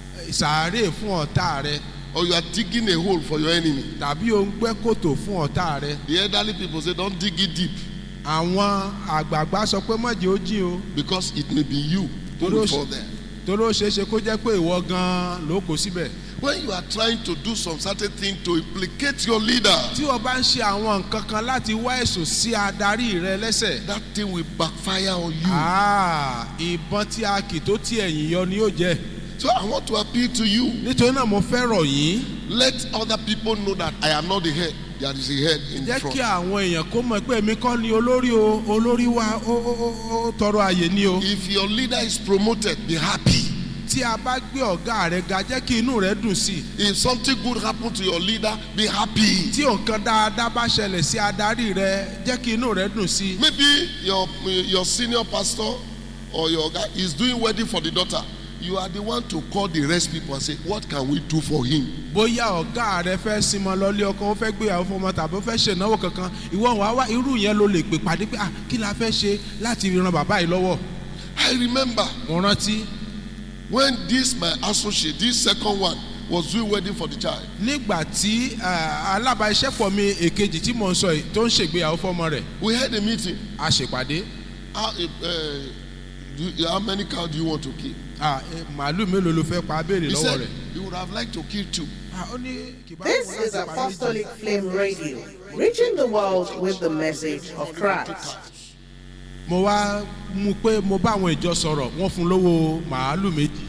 sàárè fún ọ̀tá rẹ or you are digging a hole for your enemy, tàbí o ń gbẹ́ kòtò fún ọ̀tá rẹ the elderly people say, don't dig it deep àwọn àgbààgbà sọ pé mọ̀jẹ̀ ó jìn o because it may be you who Torí will ó ṣe- fall there. torí ó ṣeé ṣe kó jẹ́ pé ìwọ gan-an ló kó síbẹ̀ When you are trying to do some certain thing to implicate your leader, tí wọ́n bá ń ṣe àwọn nǹkan kan láti wá ẹ̀sùn sí adarí rẹ lẹ́sẹ̀ that thing will backfire on you. Ah, ìbọn tí a kì tó tí ẹ̀yìn yọ ni yóò jẹ́ So I want to appeal to you. nítorí náà mo fẹ́ rọ̀ yín Let other people know that I am not the head. There is a head in jẹ́ front. kí àwọn èèyàn kó mọ̀ pé èmi kọ́ ni olórí o olórí wa ó ó ó ó tọrọ àyè ni o If your leader is promoted, be happy. tí a bá gbé ọ̀gá rẹ ga jẹ́ kí inú rẹ dùn sí i If something good happen to your leader, be happy. tí nǹkan dáadáa bá ṣẹlẹ̀ sí adarí rẹ jẹ́ kí inú rẹ dùn sí i Maybe your your senior pastor or your guy is doing wedding for the daughter. You are the one to call the rest people and say, What can we do for him? bóyá ọ̀gá rẹ fẹ́ sinmi lọ́lé ọkọ ó fẹ́ gbéyàwó fún ọmọ tàbí ó fẹ́ ṣènáwó kankan ìwọ wàá wá irú yẹn ló lè pè pàdé pé ah kí la fẹ́ ṣe láti ran bàbá yìí lọ́wọ́ I remember mo rántí when this my associate, this second one, was doing wedding for the child. nígbà tí eh, alábàáṣẹ́pọ̀ mi èkejì tí mò ń sọ yìí tó ń ṣègbéyàwó fọ́mọ rẹ̀ We had a meeting. a ṣèpàdé How, uh, do, how many cows do you want to kill? ah, eh, màálù mélòó ló fẹ́ pa á béèrè He lọ́wọ́ said rẹ̀. he would have liked to kill two. Ah, ó ní kì bá This wù is láti pa méjì. Apostolic Flame Radio, reaching the world with the message of Christ. mo wá mú pé mo bá àwọn ìjọ sọ̀rọ̀ wọ́n fún lówó màálù méjì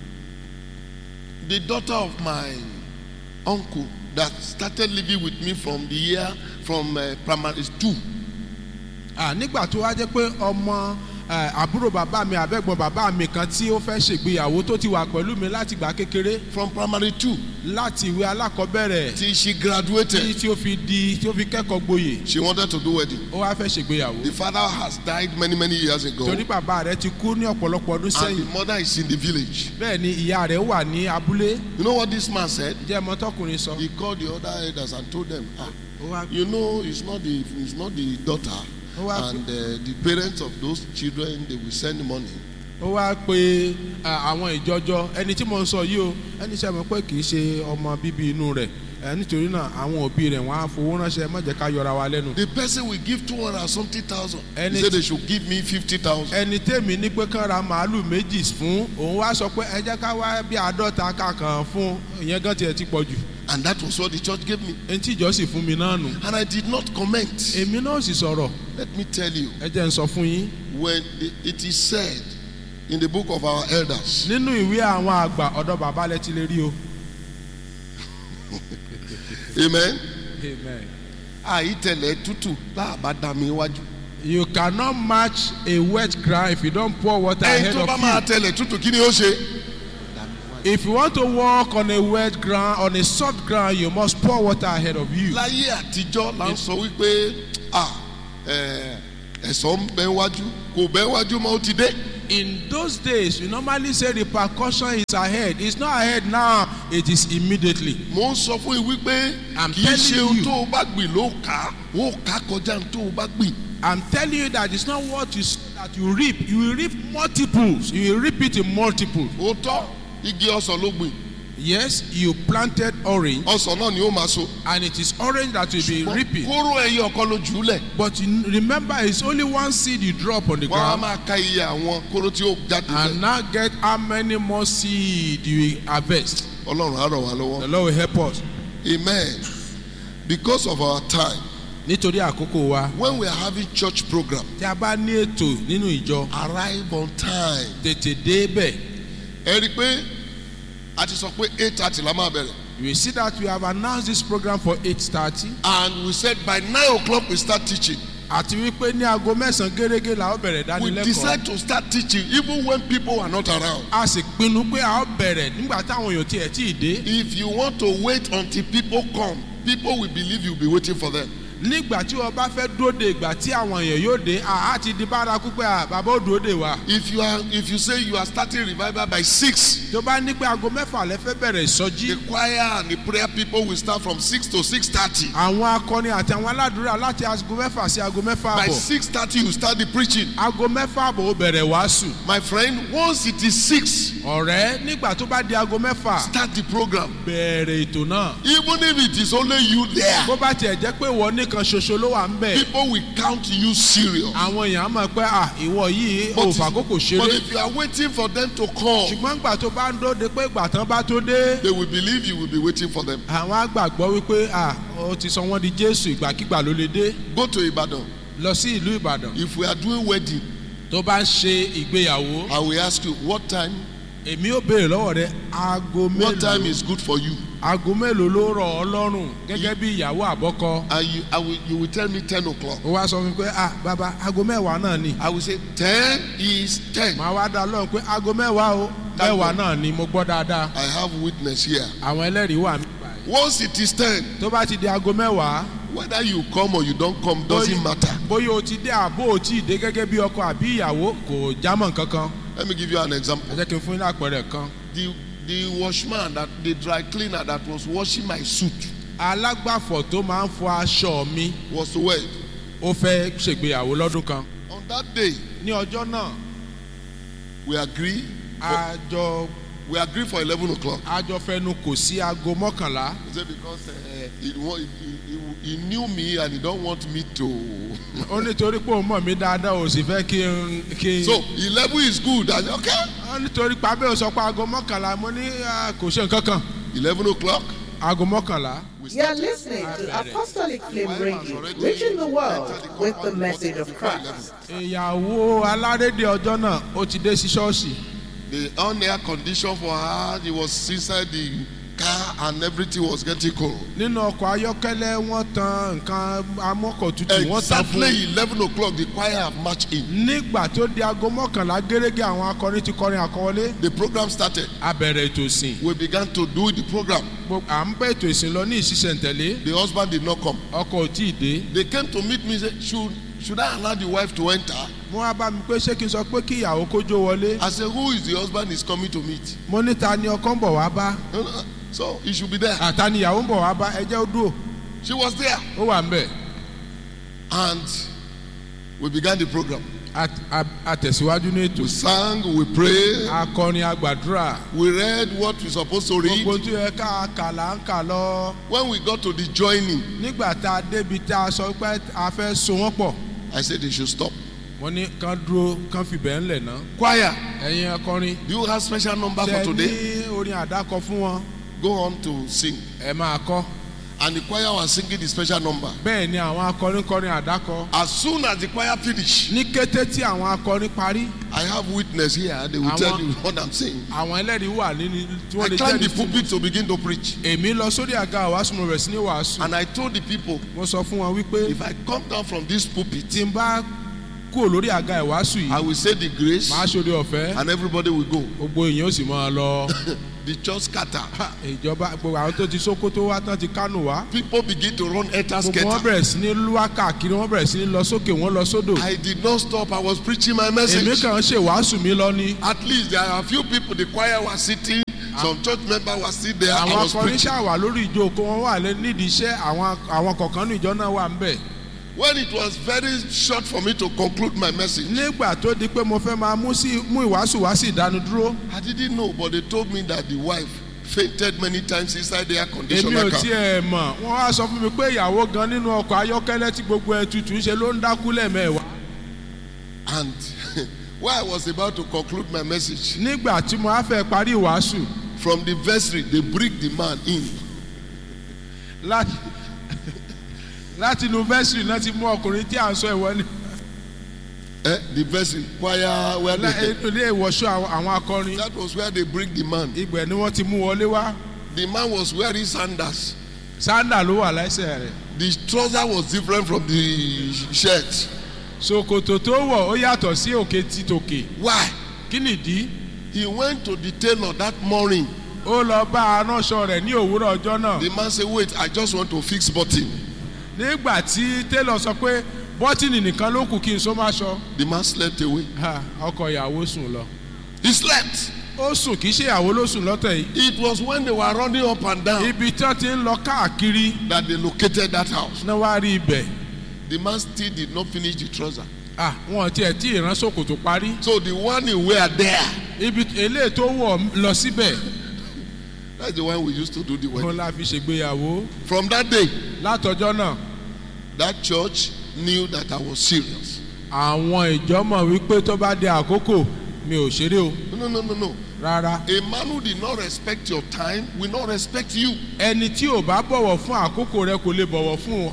The daughter of my uncle that started living with me from the year from uh, primary two. Ah, nígbà tó wá jẹ́ pé ọmọ eh, àbúrò bàbá mi àbẹ̀gbọ́n bàbá mi kan tí ó fẹ́ ṣègbéyàwó tó ti wà pẹ̀lú mi láti gbà kékeré From primary two láti ìwé alákọ̀ọ́bẹ̀rẹ̀ till she tí graduated, tí ó fi di tí ó fi kẹ́kọ̀ọ́ gboyè she wanted to do wedding. ó wá fẹ́ ṣègbéyàwó The father has died many many years ago, torí bàbá rẹ̀ ti kú ní ọ̀pọ̀lọpọ̀ ọdún and sẹ́yìn the mother is in the village. bẹ́ẹ̀ ni ìyá rẹ̀ wà ní abúlé You know what this man said? jẹ́ mọ́tọ́kùnrin sọ He called the other elders and told them, ah, ó wá you know, it's not the it's not the daughter, Oh, wow. and uh, the parents of those children they will send money. ó wá pe à, àwọn ìjọjọ ẹni tí mo ń sọ yìí o ẹni sẹ́ mọ̀ pé kì í ṣe ọmọ bíbí inú rẹ̀ ẹ nítorí náà àwọn òbí rẹ̀ wọ́n á fowó ránṣẹ́ má jẹ́ ká yọra wa lẹ́nu. The person will give two hundred and something thousand. He And said it- they should give me fifty thousand. ẹni tèmi ní pé kán ra màálù méjì fún òun wá sọ pé ẹ jẹ́ ká wá bí àádọ́ta kàkàn fún ìyẹn gan tiẹ̀ ti pọ̀ jù. And that was what the church gave me. ẹni tí ìjọ sì fún mi náà nù And I did not comment. èmi náà sì sọ̀rọ̀ Let me tell you, ẹ jẹ́ n sọ fún yín when it- it is said in the book of our elders, nínú ìwé àwọn àgbà ọ̀dọ̀ bàbá lẹ ti lè rí o. Amen. Amen. Àìtẹ̀lẹ̀ tútù láàbá dá mi wájú. You cannot match a wet ground if you don't pour water Ẹyin ahead tó bá of máa you. tẹ̀lẹ̀ tútù kí ni ó ṣe? If you want to walk on a wet ground, on a soft ground, you must pour water ahead of you. Láyé àtijọ́ la ń sọ wípé ah, eh, ẹ̀sọ́ ń bẹ wájú kò bẹ wájú mọ́ ó ti dé. In those days, we normally say the percussion is ahead. It's not ahead now, it is immediately. Mo ń sọ fún yín wípé I'm kì í ṣe telling ohun you. tó o bá gbìn ló kà á, ó kà á kọjá ohun tó o bá gbìn. I'm telling you that it's not what you sow that you reap. You will reap multiples. You will reap it in multiples. Òótọ́ igi ọsàn ló gbìn, Yes, you planted orange, ọsàn náà ni ó máa so. and it is orange that will be reaping. Kóró ẹyẹ ọ̀kan ló jù ú lẹ̀. But you remember, it's only one seed you drop on the Wọ́n á ground. máa ka iye àwọn kóró tí ó jáde and lẹ̀. now get how many more seed you will harvest. Ọlọ́run á ràn wá lọ́wọ́. The Lord will help us. Amen. Because of our time, Nítorí àkókò wa, when we are having church program, tí a bá ní ètò nínú ìjọ, arrive on time. tètè débẹ̀. Ẹ rí i pé a ti sọ pé eight thirty la máa bẹ̀rẹ̀. You will see that we have announced this program for eight thirty. And we said by nine o'clock we start teaching. Àti wípé ní aago mẹ́sàn-án gẹ́gẹ́ la ó bẹ̀rẹ̀ We dánilẹ́kọ̀ọ́. decide to start teaching even when people are not around. A sì pinnu pé a ó bẹ̀rẹ̀ nígbà táwọn èèyàn tiẹ̀ tí ì dé. If you want to wait until people come, people will believe you'll be waiting for them. Nígbà tí wọ́n bá fẹ́ dúró de ìgbà tí àwọn èèyàn yóò dé, àá ti di bárakú pé à, bàbá ó dúró de wa. If you are if you say you are starting revival by six, Tó bá ní pé aago mẹ́fà lẹ fẹ́ bẹ̀rẹ̀ ìsọjí. the choir and the prayer people will start from six to six thirty. àwọn akọni àti àwọn aládùúrà láti aago mẹ́fà sí aago mẹ́fà By àbọ̀ six thirty you start the preaching. aago mẹ́fà àbọ̀ ó bẹ̀rẹ̀ wàásù My friend, once it is six, ọ̀rẹ́ nígbà tó bá di aago mẹ́fà start the program. bẹ̀rẹ̀ ètò náà Even if it is only you there, bó bá tiẹ̀ jẹ́ pé ìwọ nìkan ṣoṣo ló wà ń bẹ̀ people will count you serious. àwọn èèyàn á mọ̀ pé à ìwọ yìí ò fàkókò but ṣeré if you are waiting for them to come, ṣùgbọ́n ìgbà tó bá ń dóde pé ìgbà tán bá tó dé they will believe you will be waiting for them. àwọn àgbàgbọ́ wípé à ó ti sọ wọ́n di Jésù ìgbàkigbà ló lè dé Go to Ibadan. lọ sí ìlú Ìbàdàn If we are doing wedding, tó bá ń ṣe ìgbéyàwó I will ask you what time. èmi ò béèrè lọ́wọ́ rẹ aago What time mélòó is good for you? aago mélòó ló rọ̀ ọ́ lọ́rùn gẹ́gẹ́ bí ìyàwó àbọ́kọ. And you, I will, you will tell me ten o'clock. ó wá sọ fún mi pé ah bàbá aago mẹ́wàá náà ni. I will say ten is ten. màá wá dá lọ́rùn pé aago mẹ́wàá o mẹ́wàá náà ni mo gbọ́ dáadáa. I have witness here. àwọn ẹlẹ́rìí wà mí. Once it is ten, tó bá ti di aago mẹ́wàá whether you come or you don't come doesn't matter. bóyá o ti dé àbó o ti dé gẹ́gẹ́ bí ọkọ àbí ìyàwó kò jámọ́ kankan. Let me give you an example. ẹ jẹ́ kí n fún yín lápẹẹrẹ kan. The the washman that the dry cleaner that was washing my suit alágbàfọ̀ tó máa ń fọ aṣọ mi was to wed. ó fẹ́ ṣègbéyàwó lọ́dún kan. On that day, ní ọjọ́ náà we agree. For, àjọ we agree for eleven o'clock. àjọ fẹnu kò sí aago mọ́kànlá. He said because uh, he, wa- he, he, he knew me and he don't want me to. ó nítorí pé òun mọ̀ mí dáadáa ò sì fẹ́ kí n kí n. so eleven is good. I said okay. wọ́n nítorí pàbẹ́ ò sọ pé aago mọ́kànlá mo ní ah, kò ṣe nǹkan kan Eleven o'clock. aago mọ́kànlá. We You are start. listening to Apostolic Flame Radio, reaching the world with the message of Christ. ìyàwó alárédè ọjọ́ náà ó ti dé sí ṣọ́ọ̀ṣì The on-air condition for her, he was inside the car and everything was getting cold. nínú ọkọ̀ ayọ́kẹ́lẹ́ wọ́n tan nǹkan amọ́kọ̀tutù wọ́n tan fún Exactly eleven o'clock, the choir have marched in. nígbà tó di aago mọ́kànlá gẹ́gẹ́ àwọn akọrin ti kọrin àkọwọlé The program started. a bẹ̀rẹ̀ ètò ìsìn We began to do the program. Gbogbo- à ń bẹ́ ètò ìsìn lọ ní ìṣiṣẹ́ntẹ̀lé The husband did not come. ọkọ̀ ò tí ì dé They came to meet me and said, should, should I allow the wife to enter? wọ́n á bá mi pé ṣé kí n sọ pé kí ìyàwó kó jó wọlé I said, who is the husband is coming to meet? mo ní ta ni ọkọ ń bọ̀ wá bá No, no, So he should be there. àta ni ìyàwó ń bọ̀ wá bá ẹ jẹ́ ó dúró She was there. ó wà ń bẹ̀ And we began the program. A- a- a tẹ̀síwájú ní ètò We sang, we prayed, akọrin agbàdúrà we read what we're supposed to read. gbogbo tí ó yẹ ká kà là ń kà lọ When we got to the joining, nígbà tá a débi tá a sọ pé a fẹ́ so wọ́n pọ̀ I said they should stop. wọ́n ní kán dúró kán fìbẹ́ ńlẹ̀ ná Choir, ẹ̀yin akọrin do you have special number ṣe for ní today? orin àdákọ fún wọn go on to sing. ẹ máa kọ́ And the choir was singing the special number. bẹ́ẹ̀ ni àwọn akọrin kọrin àdákọ As soon as the choir finished, ní kété tí àwọn akọrin parí I have witness here. They will Àwọn- tell you what I'm saying. àwọn ẹlẹ́rìí wà nínú tí I wọ́n lè climbed the jẹ́rìí sí pulpit to begin to preach. èmi lọ sórí àga àwàásù mo bẹ̀rẹ̀ sí ní wàásù And I told the people, mo sọ fún wọn wípé if I come down from this pulpit, tí n bá kúrò lórí àga ìwàásù I yìí will say the grace màá ṣòro ọ̀fẹ́ and everybody will go. gbogbo èèyàn ó sì máa lọ The church scatter. Ha, ìjọba gbogbo àwọn tó ti Sókótó wá tán ti Kánò wá People begin to run enter gbogbo wọn scatter. bẹ̀rẹ̀ sí ní lúwá káàkiri wọn bẹ̀rẹ̀ sí ní lọ sókè wọn lọ sódò I did not stop. I was preaching my èmi message. kàn ń ṣe wàásù mi lọ ni At least there are a few people. The choir was sitting. Some church member was sitting there. I àwọn was akọrin preaching. ṣàwà lórí ìjókòó wọn wà lé nídìí iṣẹ́ àwọn àwọn kọ̀ọ̀kan ní ìjọ náà wà ń bẹ̀ When it was very short for me to conclude my message, nígbà tó di pé mo fẹ́ máa mú sí mú ìwàásù wá sí ìdánudúró I didn't know, but they told me that the wife fainted many times inside the air èmi conditioner ò car. tiẹ̀ mọ̀ wọ́n wá sọ fún mi pé ìyàwó gan nínú ọkọ̀ ayọ́kẹ́lẹ́ tí gbogbo ẹ̀ tutù ń ṣe ló ń dákú lẹ́ẹ̀mẹ́wàá And while I was about to conclude my message, nígbà tí mo á fẹ́ parí ìwàásù from the vestry, they bring the man in. láti láti inú vẹ́sìrì náà ti mú ọkùnrin tí à ń sọ ìwọlé Eh, the vestry, choir, where they, ilé ìwọ̀ṣọ́ àwọn- àwọn akọrin that was where they bring the man. ibẹ̀ ni wọ́n ti mú wọlé wá The man was wearing sandals. sándà ló wà lẹ́sẹ̀ rẹ̀ The trouser was different from the shirt. ṣòkòtò tó wọ̀ ó yàtọ̀ sí òkè tí tòkè Why? kí nìdí He went to the tailor that morning. ó lọ bá aránṣọ rẹ̀ ní òwúrọ̀ ọjọ́ náà The man said, Wait, I just want to fix button. nígbà tí télọ̀ sọ pé bọ́tìnì nìkan ló kù kí n so má ṣọ The man slept away. Ha, ọkọ ìyàwó sùn lọ He slept. ó sùn kì í ṣe ìyàwó ló sùn lọ́tẹ̀ yìí It was when they were running up and down ibi tí wọ́n ti ń lọ káàkiri that they located that house. náà wá rí ibẹ̀ The man still did not finish the trouser. Ah, wọn tiẹ̀ tí ìran ṣòkòtò parí So the one he wear there, ibi eléyìí tó wọ̀ lọ síbẹ̀ that's the one we used to do the wedding. wọn la fi ṣègbéyàwó From that day, látọjọ́ náà that church knew that I was serious. àwọn ìjọ mọ̀ wípé tó bá di àkókò mi ò ṣeré o No, no, no, no. rárá A man who did not respect your time will not respect you. ẹni tí ò bá bọ̀wọ̀ fún àkókò rẹ kò lè bọ̀wọ̀ fún ọ.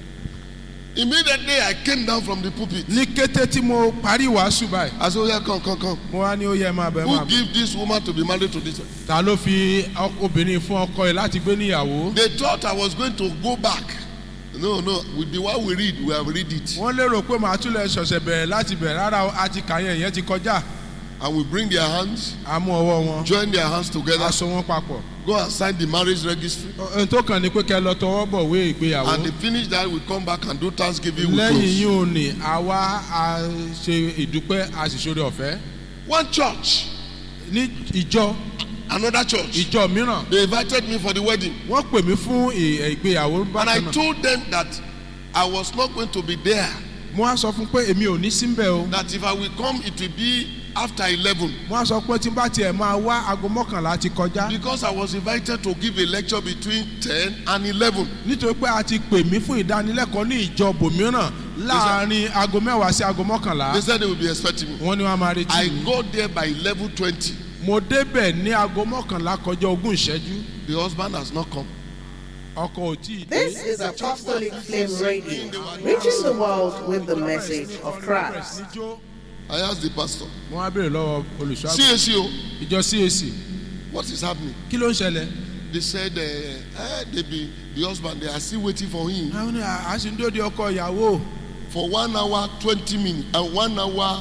Immediately I came down from the pulpit. ní kété tí mo parí wàásù báyìí I said, Oh, yeah, come, come, come. mo wá ní ó yẹ máa bẹ máa Who bẹ give this woman to be married to this? one? ta ló fi ọ- obìnrin fún ọkọ ẹ láti gbé níyàwó They thought I was going to go back. No, no. With the one we read, we have read it. wọ́n lérò pé màá tún lè ṣọ̀ṣẹ̀ bẹ̀rẹ̀ láti bẹ̀rẹ̀ rárá o, a ti kà yẹn ìyẹn ti kọjá And we bring their hands, a mú ọwọ́ wọn join their hands together, a so wọn papọ̀ go and sign the marriage registry. ohun tó kàn ní pé kẹ́ lọ tọwọ́ bọ̀ wé ìgbéyàwó And they finish that, we come back and do Thanksgiving with lẹ́yìn close. yìí ò ní àwa a ṣe ìdúpẹ́ a sì ṣoore ọ̀fẹ́ One church, ní ìjọ another church. ìjọ mìíràn They invited me for the wedding. wọ́n pè mí fún ì- ìgbéyàwó And bákan I náà told them that I was not going to be there. mo á sọ fún pé èmi ò ní síbẹ̀ o That if I will come, it will be after 11. mo á sọ pé tí n bá tiẹ̀ máa wá aago mọ́kànlá ti kọjá Because I was invited to give a lecture between 10 and 11. nítorí pé a ti pè mí fún ìdánilẹ́kọ̀ọ́ ní ìjọ bòmíràn láàrin aago mẹ́wàá sí aago mọ́kànlá They said they will be expecting me. wọ́n ní wọ́n máa retí I mi got there by 11.20. mo débẹ̀ ní aago mọ́kànlá kọjá ogún ìṣẹ́jú The husband has not come. ọkọ̀ ò tí ì dé This is Apostolic Flame Radio, reaching the world with the message of Christ. níjó I asked the pastor, mo wá béèrè lọ́wọ́ olùṣọ́ àgùntàn CSO, ìjọ CAC what is happening? kí ló ń ṣẹlẹ̀ They said, uh, eh, they be, the husband, they are still waiting for him àwọn ní à sì ń dóde ọkọ ìyàwó for one hour, 20 minutes, and one hour,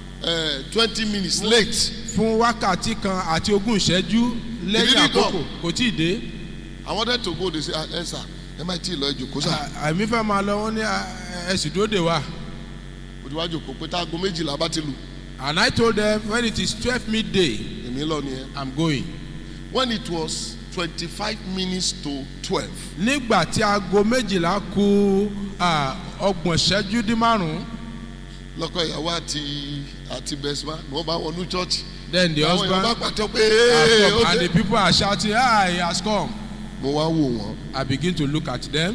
uh, 20 minutes late. fún wákàtí kan àti ogún ìṣẹ́jú lẹ́yìn didn't àkókò come. kò tí ì dé I wanted to go. They said, ah, eh, sir, MIT lọ ìjòkó sá. àmì fẹ́ máa lọ wọ́n ní à, ẹ sì dóde wa Òdiwájú kò pé táago méjìlá bá ti lù. and I told them when it is twelve midday Èmi lọ nìyẹn. I'm going. When it was 25 minutes to 12, nígbà tí aago méjìlá ku à, ọgbọ̀n ṣẹ́jú dín márùn-ún lọ́kọ̀ ìyàwó àti àti bẹ̀sùmá ni wọ́n bá wọnú church. then the Àwọn èèyàn bá husband pàtó pé has "Hey, come ó and dé." the people are shouting ah he has come Mo wá wò wọ́n I begin to look at them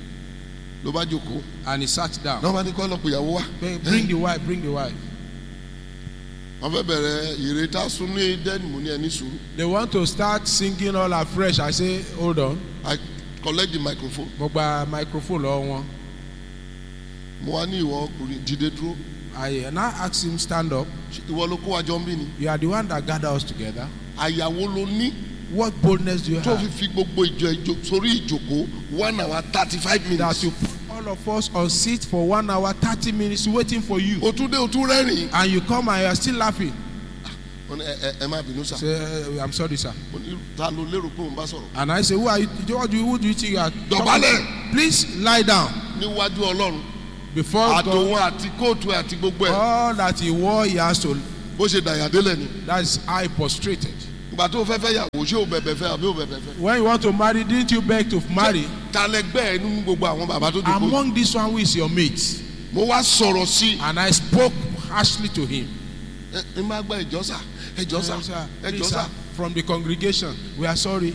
ló bá jókòó. and he sat down Náà bá ní kọ́ lọ́pọ̀ ìyàwó wá. Bring- bring the wife bring the wife wọ́n fẹ́ bẹ̀rẹ̀ ìrètá sún ní dẹ́nu mo ní ẹni sùúrù They want to start singing all afresh. I say, hold on. I collect the microphone Mo gba microphone lọ́wọ́ wọn. mo wá ní ìwọ ọkùnrin dìde dúró I now ask him, stand up. Ṣé ìwọ ló kó wa jọ ń bí ni You are the one that gathered us together. àyàwó ló ní What boldness do you tó fi have fi gbogbo ìjọ ìjọ sórí ìjòkó one hour thirty five that minutes you put all of us on seat for one hour, 30 minutes waiting for you? o tún dé o tún rẹ́rìn And you come and you are still laughing. Mo ní, ẹ ẹ ẹ má bínú sá Say, "Uh, I'm sorry, sir. Mo ní, ta ló lérò pé òun bá sọ̀rọ̀ And I say, who are you? What do you, who do you think you are? talking Dọ̀bálẹ̀. to? Please lie down níwájú ọlọ́run before God. àtòun àti kóòtù ẹ̀ àti gbogbo ẹ̀ All that he wore, he has to. bó ṣe dàyàdélẹ̀ ni That is how he prostrated. ìgbà tó fẹ́ fẹ́ yàwó ṣé o bẹ̀bẹ̀ fẹ́ àbí o bẹ̀bẹ̀ fẹ́ When you want to marry, didn't you beg to marry? ta lẹgbẹ́ ẹ nínú gbogbo àwọn bàbá tó dùn kó Among this one, who is your mate? mo wá sọ̀rọ̀ sí i And I spoke harshly to him. ẹ ẹ má gba ẹjọ́ sà ẹjọ́ sà Yes, sir. ẹjọ́ Please, sà sir, From the congregation, we are sorry.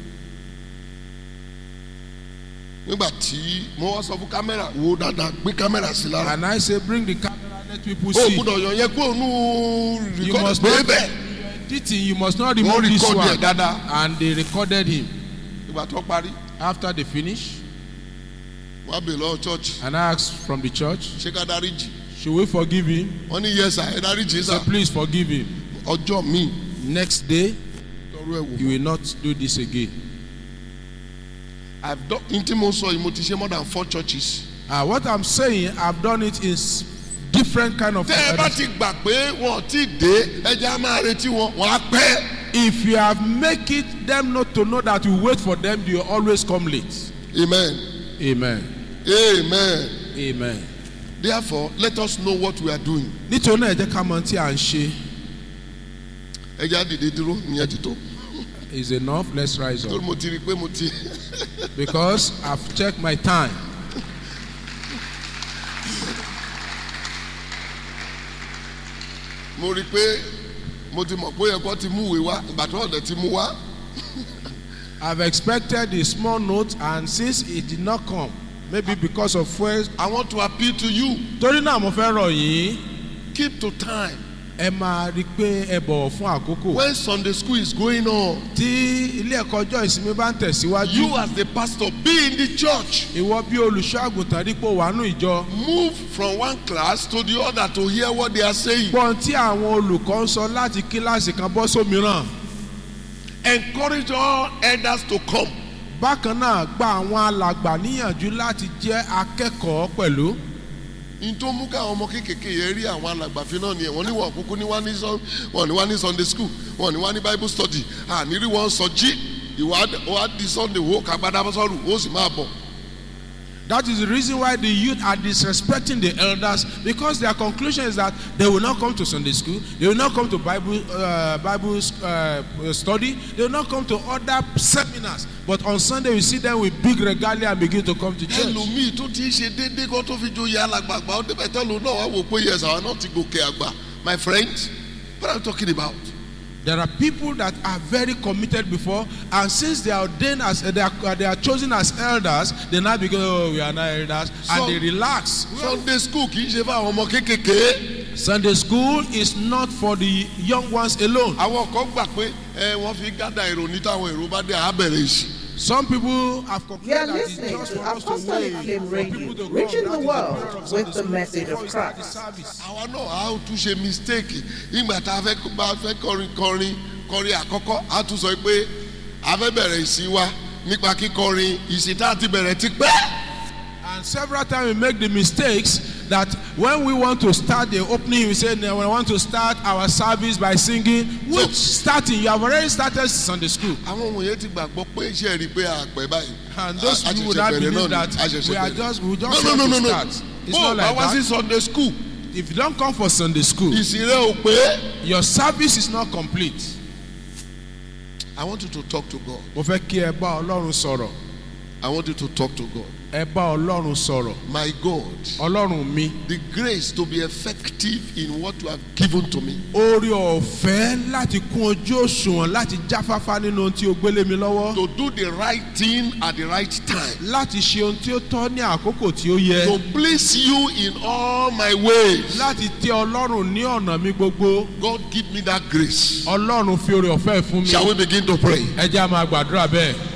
nígbà tí mo wá sọ fún kámẹ́rà wo dáadáa gbé kámẹ́rà sí lára And I say, bring the camera, let people o see. gbúdọ̀ yàn yẹn kó nù You rìkọ́dì must pé not, bẹ́ẹ̀ editing, you must not wọ́n remove this rìkọ́dì ẹ̀ one. dáadáa And they recorded him. ìgbà tó parí After they finish, wọ́n á bèèrè lọ́wọ́ church and I asked from the church, ṣé ká dáríjì should we forgive him? wọ́n ní yẹ́sà ẹ dáríjì He sà said, please forgive him. ọjọ́ míì Next day, tọrọ ẹ̀ wò you will not do this again. I've done n tí mo sọ yìí mo ti ṣe more than four churches. Uh, what I'm saying, I've done it in s- different kind of. tẹ́ ẹ bá ti gbà pé wọn ò tí ì dé ẹjẹ́ á máa retí wọn wọn á pẹ́. if you have make it them not to know that you wait for them, you always come late. amen Amen. amen Amen. therefore let us know what we are doing. nítorí náà ẹ jẹ́ ká mọ tí à ń ṣe ẹjẹ́ á dìde dúró ìyẹn ti tó is enough let's rise torí up mo ti rí i pé mo ti because I've checked my time mo rí i pé mo ti mọ̀ pé ó yẹ kó ti mú ìwé wá ìgbà tó ọ̀dẹ̀ ti mú wá I've expected a small note and since it did not come maybe because of fuel I want to appeal to you torí náà mo fẹ́ rọ̀ yín keep to time ẹ máa rí i pé ẹ bọ̀wọ̀ fún àkókò when Sunday school is going on tí ilé ẹ̀kọ́ ọjọ́ ìsinmi bá ń tẹ̀síwájú you as the pastor be in the church ìwọ bí olùṣọ́ àgùntàn dípò wàánù ìjọ move from one class to the other to hear what they are saying gbọ́n tí àwọn olùkọ́ ń sọ láti kíláàsì kan bọ́ sómìíràn encourage all elders to come bákan náà gba àwọn alàgbà níyànjú láti jẹ́ akẹ́kọ̀ọ́ pẹ̀lú n tó mú káwọn ọmọ kéékèèké yẹn rí àwọn alàgbàfin náà nìyẹn wọn ní wọn kúkú ní wá ní sọ wọn ní wá ní sunday school wọn ní wá ní bible study àní rí wọn sọ jí ìwà wà di sunday wo kagbada sọrù ó sì máa bọ. that is the reason why the youth are disrespecting the elders because their conclusion is that they will not come to sunday school they will not come to bible uh, bible uh, study they will not come to other seminars but on sunday we see them with big regalia and begin to come to church. ẹlòmíì tó ti ṣe déédéé kó tó fi joyè alàgbàgbà ó débẹ̀ tẹ́lu náà wá wò pé yes àwọn náà ti gòkè àgbà my friend what are you talking about. There are people that are very committed before, and since they are ordained as they are, they are chosen as elders, they now begin, oh, we are not elders, So- and they relax. sunday school kì í ṣe fún àwọn ọmọ kéékèèké Sunday school is not for the young ones alone. àwọn kan gbà pé ẹ wọ́n fi gádà èrò ní táwọn èrò bá dé àbẹ̀rẹ̀ ìsìn. Some people have You are concluded that it's listening just to for us to Apostolic wait Flame for Radio, people to come. reaching That the is world prayer of with Sunday the school message of before we start the Christ. service. àwa náà a ó tún ṣe mistake nígbà tá a fẹ́ bá a fẹ́ kọrin kọrin kọrin àkọ́kọ́ a tún sọ pé a fẹ́ bẹ̀rẹ̀ ìsìn wa nípa kíkọrin ìsìn tá a ti bẹ̀rẹ̀ ti pẹ́. And several times we make the mistakes that when we want to start the opening, we say, no, we want to start our service by singing. Which starting? You have already started Sunday school. àwọn ohun yẹn ti gbàgbọ́ pé iṣẹ́ rí i pé àpẹ́ báyìí. And those A- a people would ṣẹ̀ṣẹ̀ not bẹ̀rẹ̀ believe náà ni, that a ṣẹ̀ṣẹ̀ we are bẹ̀rẹ̀. just we just no no want no no to no start. It's bó not o bá like wá sí that. sunday school If you don't come for Sunday school, ìsìn rẹ ò pé. your service is not complete. I want you to talk to God Mo fẹ́ kí ẹ bá Ọlọ́run sọ̀rọ̀. I want you to talk to God. ẹ bá ọlọ́run sọ̀rọ̀ My God, ọlọ́run mi the grace to be effective in what you have given to me. oore ọ̀fẹ́ láti kún ojú òṣùwọ̀n láti jáfáfá nínú ohun tí o gbélé mi lọ́wọ́ To do the right thing at the right time. láti ṣe ohun tí ó tọ́ ní àkókò tí ó yẹ To please you in all my ways. láti tẹ́ ọlọ́run ní ọ̀nà mi gbogbo God give me that grace. ọlọ́run fi oore ọ̀fẹ́ fún mi Shall we begin to pray? ẹ jẹ́ á máa gbàdúrà bẹ́ẹ̀.